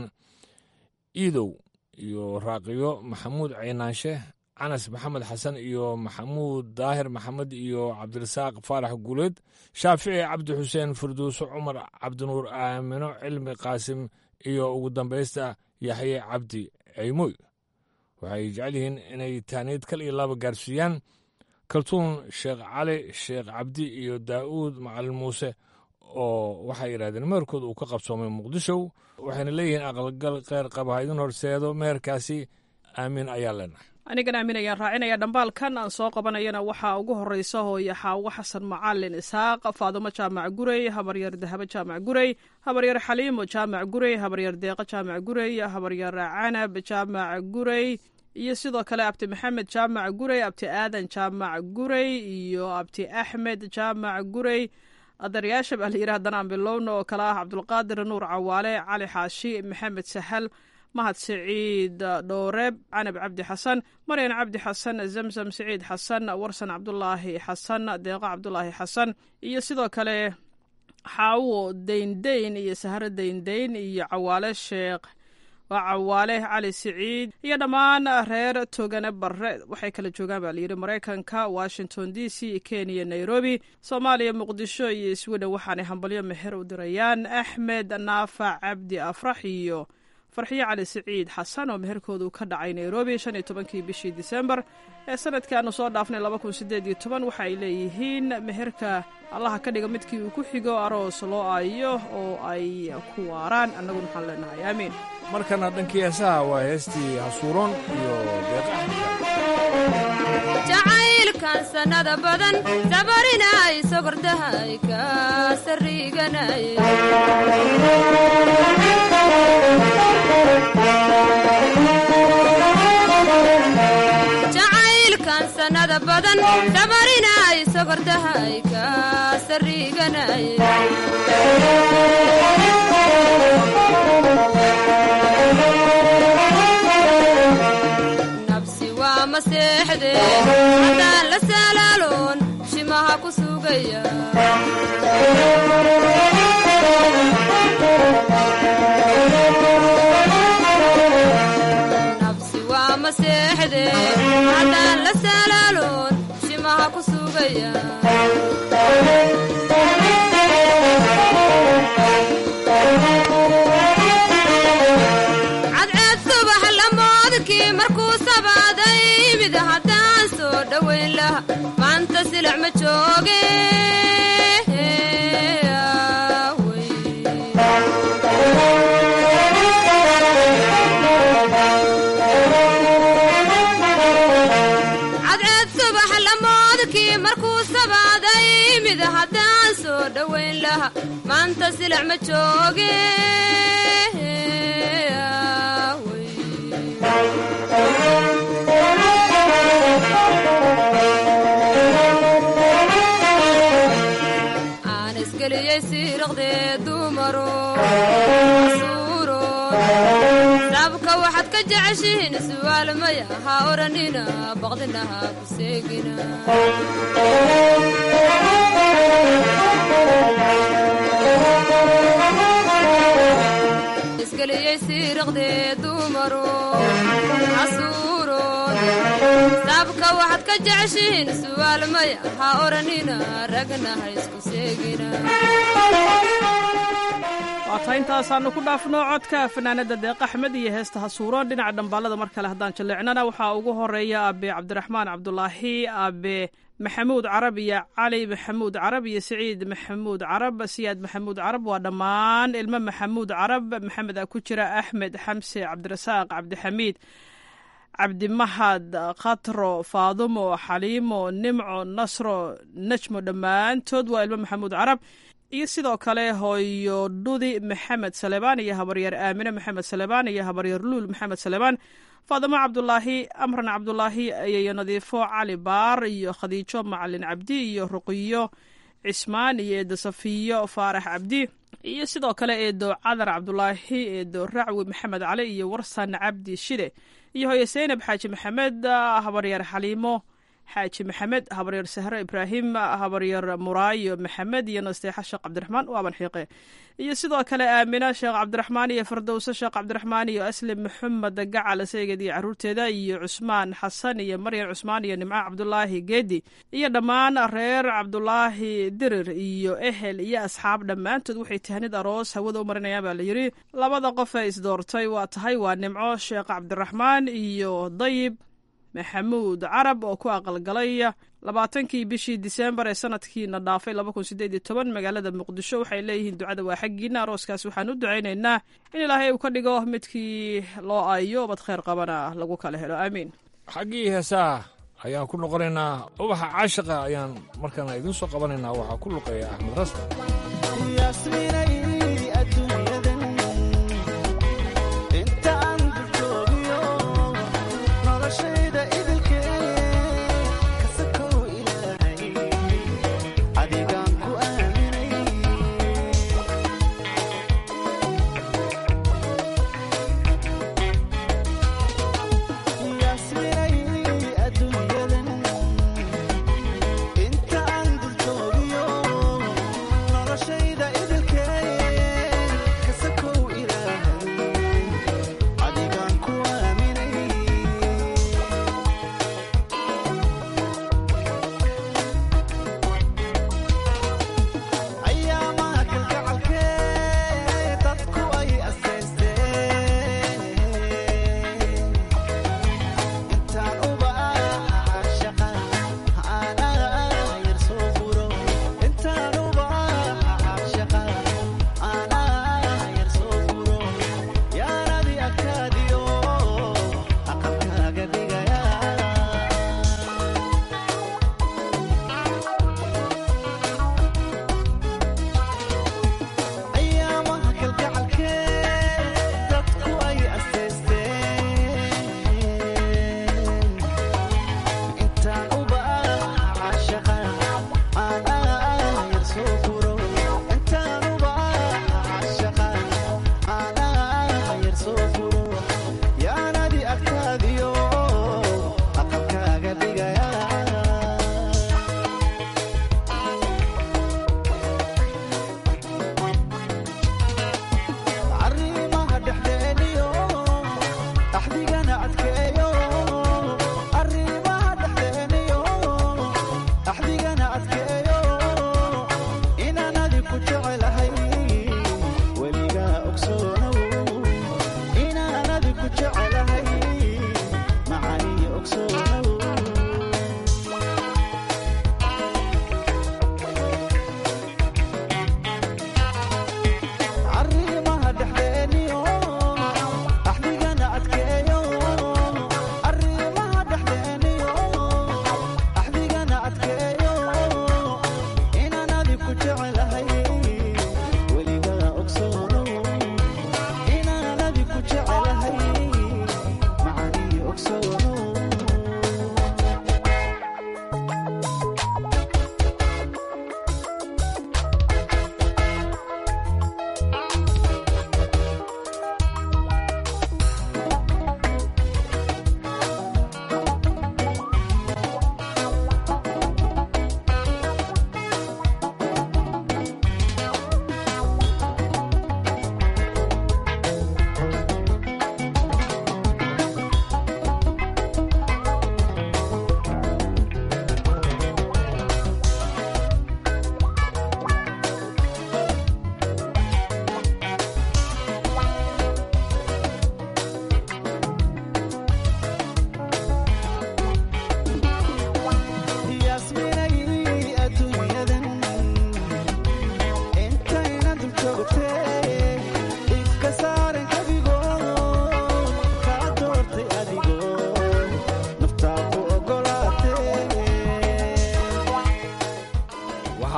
iidow iyo raaqiyo maxamuud ciinaanshe canas maxamed xasan iyo maxamuud daahir maxamed iyo cabdirasaaq faarax guuleed shaafici cabdi xuseen firdowso cumar cabdinuur aamino cilmi qaasim iyo ugu dambaysta yaxye cabdi ceymoy waxay jecel yihiin inay taaniid kal iyo laba gaarsiiyaan kaltuun sheekh cali sheekh cabdi iyo daa'uud macalin muuse oo waxay yidhahdeen meherkooda uu ka qabsoomay muqdisho waxayna leeyihiin aqalgal kheyr qaba ha idin horseedo meherkaasi aamiin ayaa leenahay anigan aamin ayaan raacinaya dhambaalkan aan soo qabanayana waxaa ugu horeysa hooye xaawo xasan macalin isaaq faadumo jaamac gurey habaryar dahabo jaamac gurey habaryar xaliimo jaamac gurey habaryar deeqo jaamac gurey habaryar canab jaamac gurey iyo sidoo kale abti maxamed jaamac gurey abti aadan jaamac gurey iyo abti axmed jaamac gurey adaryaasha baa la yidhi haddana aan bilowna oo kale ah cabdulqaadir nuur cawaale cali xaashi maxamed sahal mahad siciid dhooreeb canab cabdi xasan maryan cabdi xasan zamzam siciid xasan warsan cabdulaahi xasan deeqo cabdulaahi xasan iyo sidoo kale xaawo deyndeyn iyo sahro deyndeyn iyo cawaale sheekh waa cawaale cali siciid iyo dhammaan reer togane barre waxay kala joogaan baa layidhi maraykanka washington d c kenya nairobi soomaaliya muqdisho iyo sweden waxaanay hambalyo meher u dirayaan axmed naafac cabdi afrax iyo farxiyo cali siciid xasan oo meherkoodu ka dhacay nairobi shan iyo tobankii bishii disembar ee sanadkaanu soo dhaafnay laba kun sideed iyo toban waxa ay leeyihiin meherka allaha ka dhiga midkii uu ku xigo aroos loo aayo oo ay ku waaraan annaguna waxaan leenahay aamiin markana dhankii heesaha waa heestii hasuuroon iyo jacaylkan sannada badan sabarinay sogordahay ka sariiganay jacaylkan sannada badan sabarinay sogordahay ka sariiganay nabsi waa maseexde sugaya nafsi waa maseexde haddaan la salaaloon shimaha ku sugaya cadceed subax lamoodkii markuu sabaaday mid haddaan soo dhowayn laha maanta silac ma jooge cadceed subax lamoodkii markuu sabaaday mid haddaan soo dhowayn laha maanta silac ma jooge aan isgeliyey siiraqdee dumaro asuuro sabka waxaad ka jeceshihiin su'aal maya ha odhanina baqdina ha ku seegina isgeliyey siiraqdee dumaro asuuro sabka waxaad ka jeceshihiin su'aal maya ha odhanina ragna ha isku seegina waata intaasaanu ku dhaafno codka fanaanada deeq axmed iyo heesta hasuuro dhinaca dhambaalada mar kale haddaan jaleecnana waxaa ugu horeeya aabe cabdiraxmaan cabdulaahi aabe maxamuud carab iyo cali maxamuud carab iyo siciid maxamuud carab siyaad maxamuud carab waa dhammaan ilmo maxamuud carab maxamed a ku jira axmed xamse cabdirasaaq cabdixamiid cabdimahad khatro faadumo xaliimo nimco nasro najmo dhammaantood waa ilmo maxamuud carab iyo sidoo kale hooyo dhudi maxamed salebaan iyo habaryar aamine maxamed salebaan iyo habaryar luul maxamed salebaan faadimo cabdulaahi amran cabdulaahi iyo nadiifo cali baar iyo khadiijo macalin cabdi iyo ruqiyo cismaan iyo eedo safiyo faarax cabdi iyo sidoo kale eedo cadar cabdulaahi eedo racwi maxamed cali iyo warsan cabdi shide iyo hooyo seynab xaaji maxamed habaryar xaliimo xaaji maxamed habaryar sahro ibraahim habaryar muraayo maxamed iyo nasteexa sheekh cabdiraxmaan waaban xiiqe iyo sidoo kale aamina sheekh cabdiraxmaan iyo fardowse sheekh cabdiraxmaan iyo aslim maxamed gacal saygeed iyo caruurteeda iyo cusmaan xasan iyo maryan cusmaan iyo nimco cabdulaahi geedi iyo dhammaan reer cabdulaahi dirir iyo ehel iyo asxaab dhammaantood waxay tahnid aroos hawada u marinayaan baa layidhi labada qof ee isdoortay waa tahay waa nimco sheekh cabdiraxmaan iyo dayib maxamuud carab oo ku aqalgalay labaatankii bishii diseembar ee sanadkiina dhaafay laba kun sideed iyo toban magaalada muqdisho waxay leeyihiin ducada waa xaggiina arooskaas waxaan u ducaynaynaa in ilaahay uu ka dhigo midkii loo aayo bad kheyr qabana lagu kala helo aamiin xaggii heesaha ayaan ku noqonaynaa ubaxa caashiqa ayaan markaana idiin soo qabanaynaa waxaa ku luqeeya axmed rasta inta aan dul joogiyo noloshayda idilkee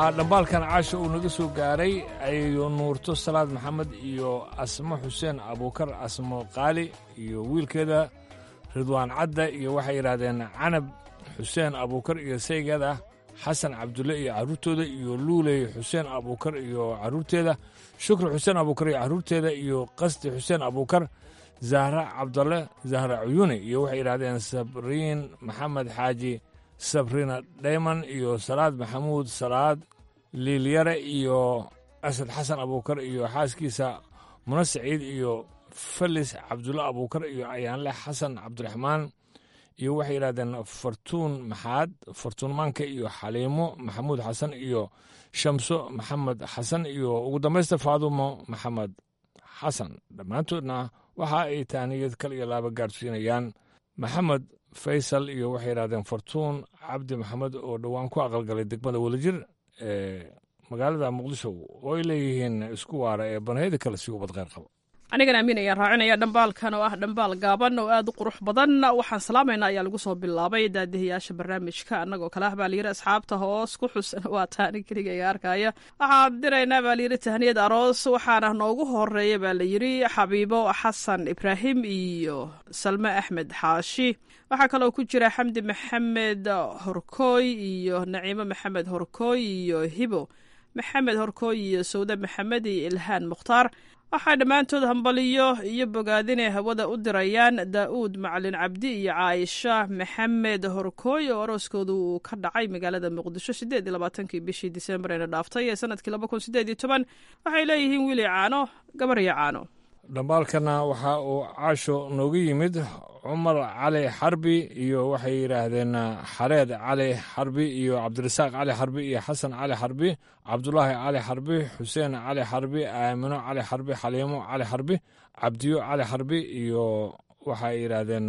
waxaa dhambaalkan caasha uu naga soo gaaray ayo nuurto salaad maxamed iyo asmo xuseen abuukar asmo qaali iyo wiilkeeda ridwaan cadda iyo waxay yidhaahdeen canab xuseen abuukar iyo saygeeda xasan cabdulle iyo carruurtooda iyo luuley xuseen abuukar iyo carruurteeda shukri xuseen abuukar iyo carruurteeda iyo qasdi xuseen abuukar zahra cabdalle zahra cuyuni iyo waxay yidhahdeen sabriin maxamed xaaji sabrina dhayman iyo salaad maxamuud salaad liilyare iyo asad xasan abuukar iyo xaaskiisa muna saciid iyo falis cabdulle abuukar iyo ayaanle xasan cabdiraxmaan iyo waxay yidhahdeen fartuun maxaad fartuunmaanka iyo xaliimo maxamuud xasan iyo shamso maxamed xasan iyo ugu dambaysta faadumo maxamed xasan dhammaantoodna waxa ay taaniyad kal iyo laaba gaadhsiinayaan maxamed faysal iyo waxay yidhahdeen fartuun cabdi maxamed oo dhowaan ku aqalgalay degmada welajir ee magaalada muqdisho oo ay leeyihiin isku waara ee banayada kale si ubad kheyr qabo anigana amiin ayaan raacinaya dhambaalkan oo ah dhambaal gaaban oo aad u qurux badan waxaan salaamaynaa ayaa lagu soo bilaabay daadihayaasha barnaamijka annagoo kale ah baa layidhi asxaabta hoos ku xusan waa taani keligayga arkaya waxaan diraynaa baa layidhi tahniyad aroos waxaana noogu horeeya baa layidhi xabiibo xasan ibraahim iyo salme axmed xaashi waxaa kaloo ku jira xamdi maxamed horkooy iyo naciimo maxamed horkooy iyo hibo maxamed horkooy iyo sawde maxamed iyo ilhaan mukhtaar waxaa dhammaantood hambaliyo iyo bogaadinay hawada u dirayaan daa'uud macalin cabdi iyo caaisha maxamed horkooy oo arooskooda uu ka dhacay magaalada muqdisho siddeed iyo labaatankii bishii disembar eena dhaaftay ee sanadkii laba kun siddeed iyo toban waxay leeyihiin wiili caano gabar iyo caano dhambaalkana waxa uu caasho noogu yimid cumar cali xarbi iyo waxay yidhaahdeen xareed cali xarbi iyo cabdirasaaq cali xarbi iyo xasan cali xarbi cabdulaahi cali xarbi xuseen cali xarbi aamino cali xarbi xaliimo cali xarbi cabdiyo cali xarbi iyo waxay yidhaahdeen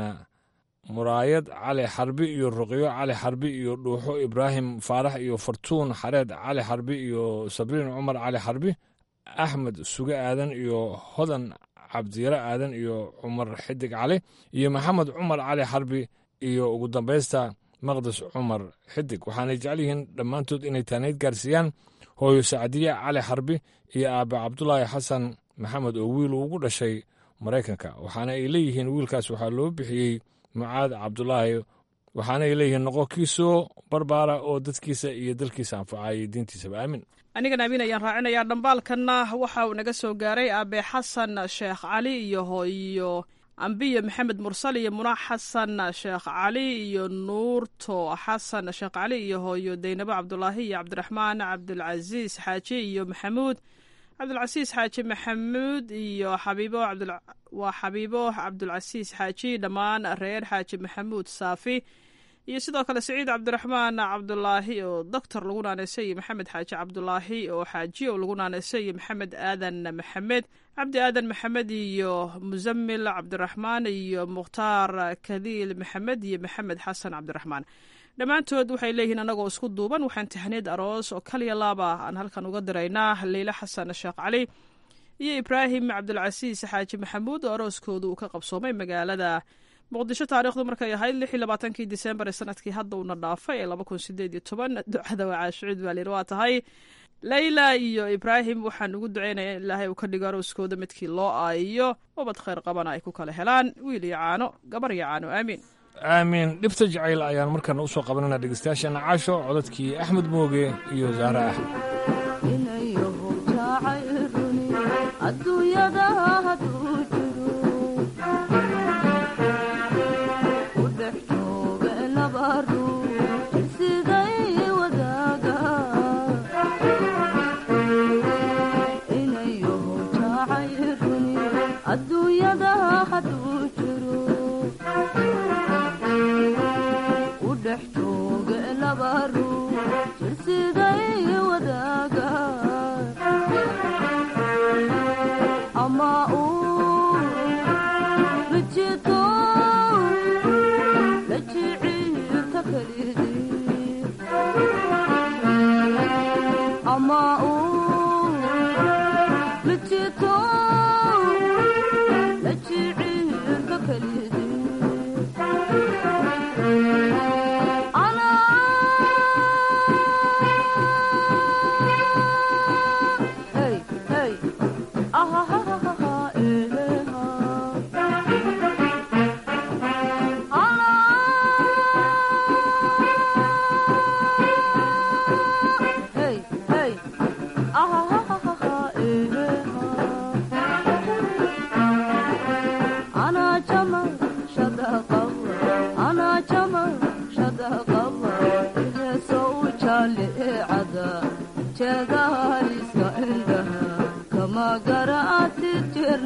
muraayad cali xarbi iyo ruqyo cali xarbi iyo dhuuxo ibraahim faarax iyo fartuun xareed cali xarbi iyo sabriin cumar cali xarbi axmed suge aadan iyo hodan cabdiyare aadan iyo cumar xidig cali iyo maxamed cumar cali xarbi iyo ugu dambaysta maqdes cumar xidig waxaanay jecel yihiin dhammaantood inay taanayd gaarsiiyaan hooyo sacdiye cali xarbi iyo aabe cabdulaahi xasan maxamed oo wiil ugu dhashay maraykanka waxaana ay leeyihiin wiilkaas waxaa loo bixiyey mucaad cabdulaahi waxaana ay leeyihiin noqo kiisoo barbaara oo dadkiisa iyo dalkiisa anfacayay diintiisaba aamin anigana amiin ayaan raacinayaa dhambaalkanna waxa uu naga soo gaaray aabe xasan sheekh cali iyo hooyo ambiyo maxamed mursal iyo munaax xasan sheekh cali iyo nuurto xasan sheekh cali iyo hooyo deynabo cabdulaahi iyo cabdiraxmaan cabdulcasiis xaaji iyo maxamuud cabdulcasiis xaaji maxamuud iyo xabiibo waa xabiibo cabdulcasiis xaaji dhammaan reer xaaji maxamuud saafi iyo sidoo kale saciid cabdiraxmaan cabdulaahi oo doctor lagu naanaysay iyo maxamed xaaji cabdulaahi oo xaaji oo lagu naanaysay iyo maxamed aadan maxamed cabdi aadan maxamed iyo musamil cabdiraxmaan iyo mukhtaar kadiil maxamed iyo maxamed xasan cabdiraxmaan dhammaantood waxay leeyihiin annagoo isku duuban waxaan tahniyad aroos oo kaliya laaba aan halkan uga diraynaa leyle xasan sheekh cali iyo ibraahim cabdulcasiis xaaji maxamuud oo arooskooda uu ka qabsoomay magaalada muqdisho taarikhdu markay ahayd lix iyo labaatankii disembar ee sanadkii hadda uuna dhaafay ee laba kun sideed iyo toban ducada waa caashucuud baa layidhi waa tahay leyla iyo ibraahim waxaan ugu ducaynaya in ilaahay uu ka dhigo arooskooda midkii loo aayiyo ubad khayr qabana ay ku kala helaan wiil iyo caano gabar iyo caano aamiin aamiin dhibta jacayl ayaan markana u soo qabanana dhegeystayaasheena caasho codadkii axmed mooge iyo zahra axmed أنا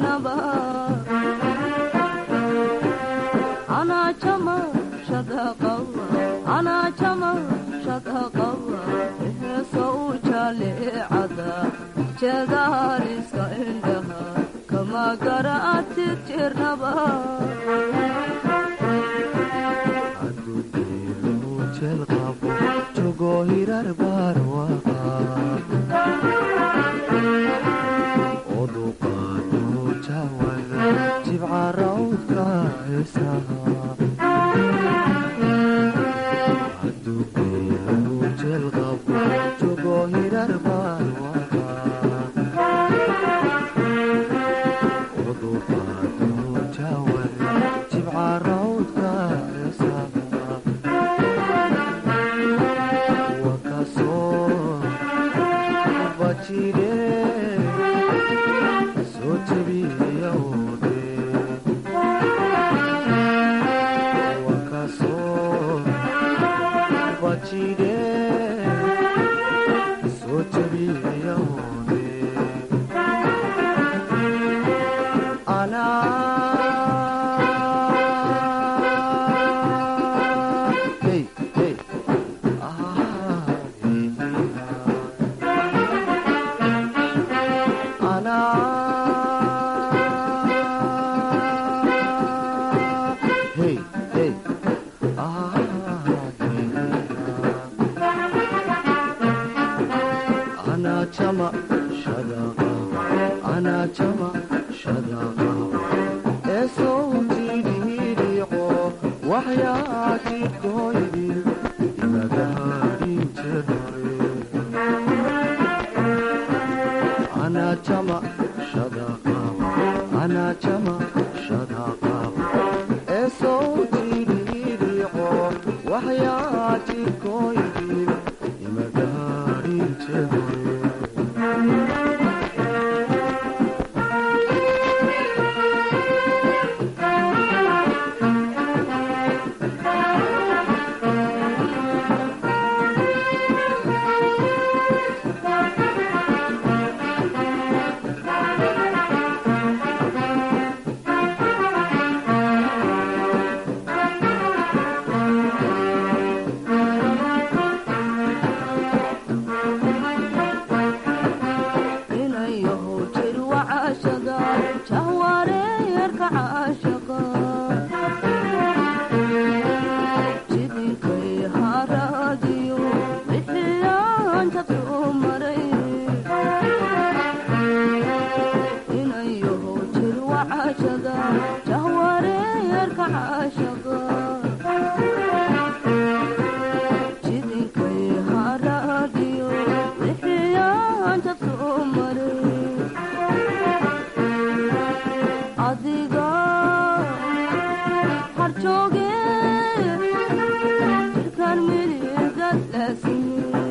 jirnaba anaa jama shadaqawa anaa jama shadaqawa heesa u jaleecada jeedaaliska indhaha kama garaatid jirnaba jogo hirar barwaqa oduqaado jawada jibca rawdka heesaha adugeelu jelqabo jogo hirar barwaqa oduqaado jawada jibca rawdka heesaha Hey, hey. Hey, hey. أنا جمع شدقة أنا جمع شدقة صوتي ليريقو وحياتي كويدي إلى داري جري أنا جمع شدقة أنا جمع شدقة صوتي ليريقو وحياتي كويدي إلى داري جري inayahu jir wacashada jahwareerka caashaqa jidinkay haraadiyo bixiyaan jadku maray inayahu jir wacashada jahwareerka caashaqa jidinkay haraadiyo bixiyaan jadku maray adiga harjooge jirkaan miligad laasime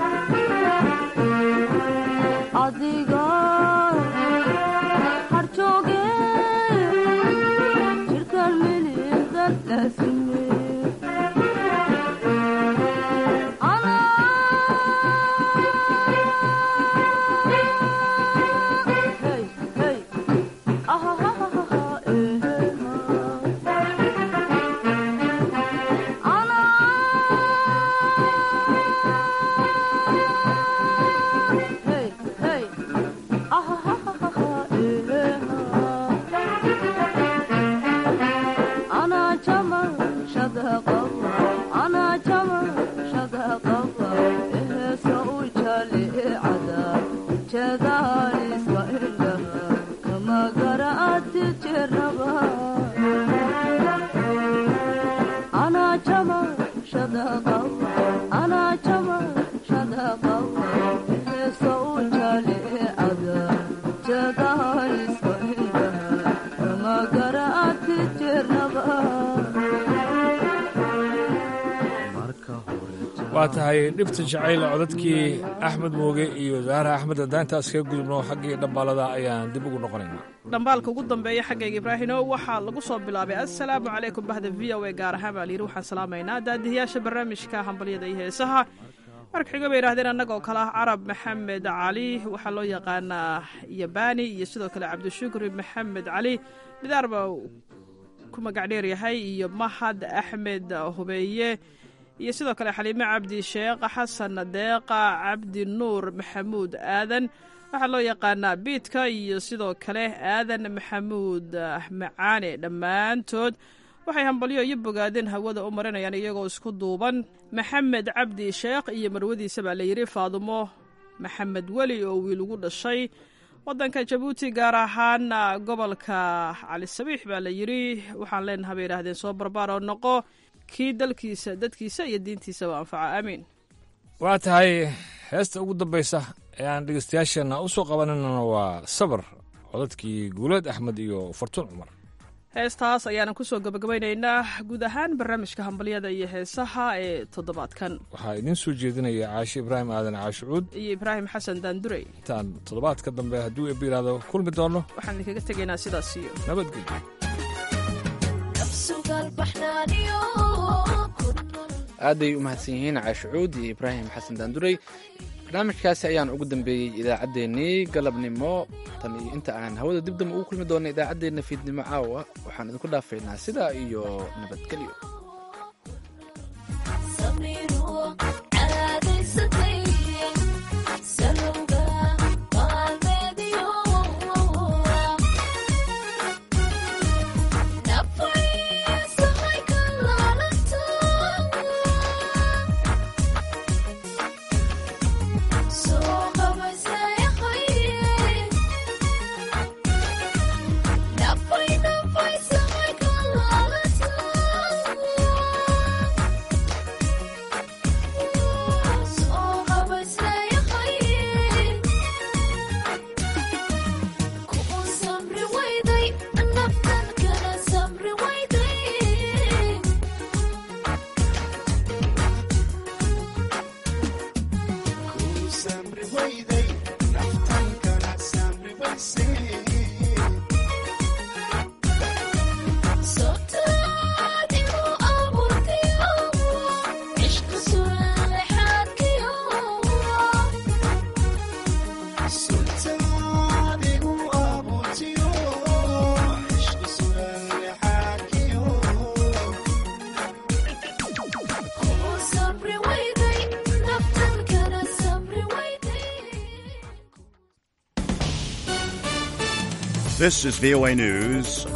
adiga harjooge jirkaan miligad laasime Hey, hey. jadaaliska indhaha kama garaati jirnaba anaa jama shadaqawa anaa jama shadaqawa heesa u jaleecada jadaaliska indhaha kama garaati jirnaba waa tahay dhibta jacayl codadkii axmed mooge iyo zaara axmed haddaan intaas kaga gudubno xaggii dhambaalada ayaan dib ugu noqonaynaa dhambaalka ugu dambeeya xaggayga ibraahino waxaa lagu soo bilaabay assalaamu calaykum bahda v o a gaar ahaan baa layidhi waxaan salaamaynaa daadihiyaasha barnaamijka hambalyada iyo heesaha marka xigo bay yidhahdeen annagoo kale ah carab maxamed cali waxaa loo yaqaanaa yabani iyo sidoo kale cabdishukri maxamed cali midaar baa ku magac dheer yahay iyo mahad axmed hubeeye iyo sidoo kale xaliime cabdi sheekh xasan deeqa cabdi nuur maxamuud aadan waxaa loo yaqaanaa biidka iyo sidoo kale aadan maxamuud macaane dhammaantood waxay hambalyo iyo bogaadeen hawada u marinayaan iyagoo isku duuban maxamed cabdi sheekh iyo marwadiisa baa layidhi faadumo maxamed weli oo wiil ugu dhashay waddanka jabuuti gaar ahaan gobolka cali sabiix baa la yidhi waxaan leenaha bay yidhaahdeen soo barbaar oo noqo kii dalkiisa dadkiisa iyo diintiisaba anfaca aamiin waa tahay heesta ugu dambaysa ee aan dhegeystayaasheenna u soo qabananana waa sabar codadkii guuleed axmed iyo fartuun cumar heestaas ayaanan kusoo gabagabaynaynaa guud ahaan barnaamijka hambalyada iyo heesaha ee toddobaadkan waxaa idiin soo jeedinaya caashe ibraahim aadan caashucuud iyo ibraahim xasan daandurey intaan toddobaadka dambe hadduu eebba yidhaahdo kulmi doono waxaan idinkaga tegaynaa sidaas iyo nabadgelyo aaday u mahadsan yihiin caashucuud iyo ibraahim xasan daandurey barnaamijkaasi ayaan ugu dambeeyey idaacaddeenii galabnimo tan iyo inta aan hawada dibdamba ugu kulmi doona idaacaddeenna fiidnimo caawa waxaan idinku dhaafaynaa sidaa iyo nabadgelyo This is VOA News.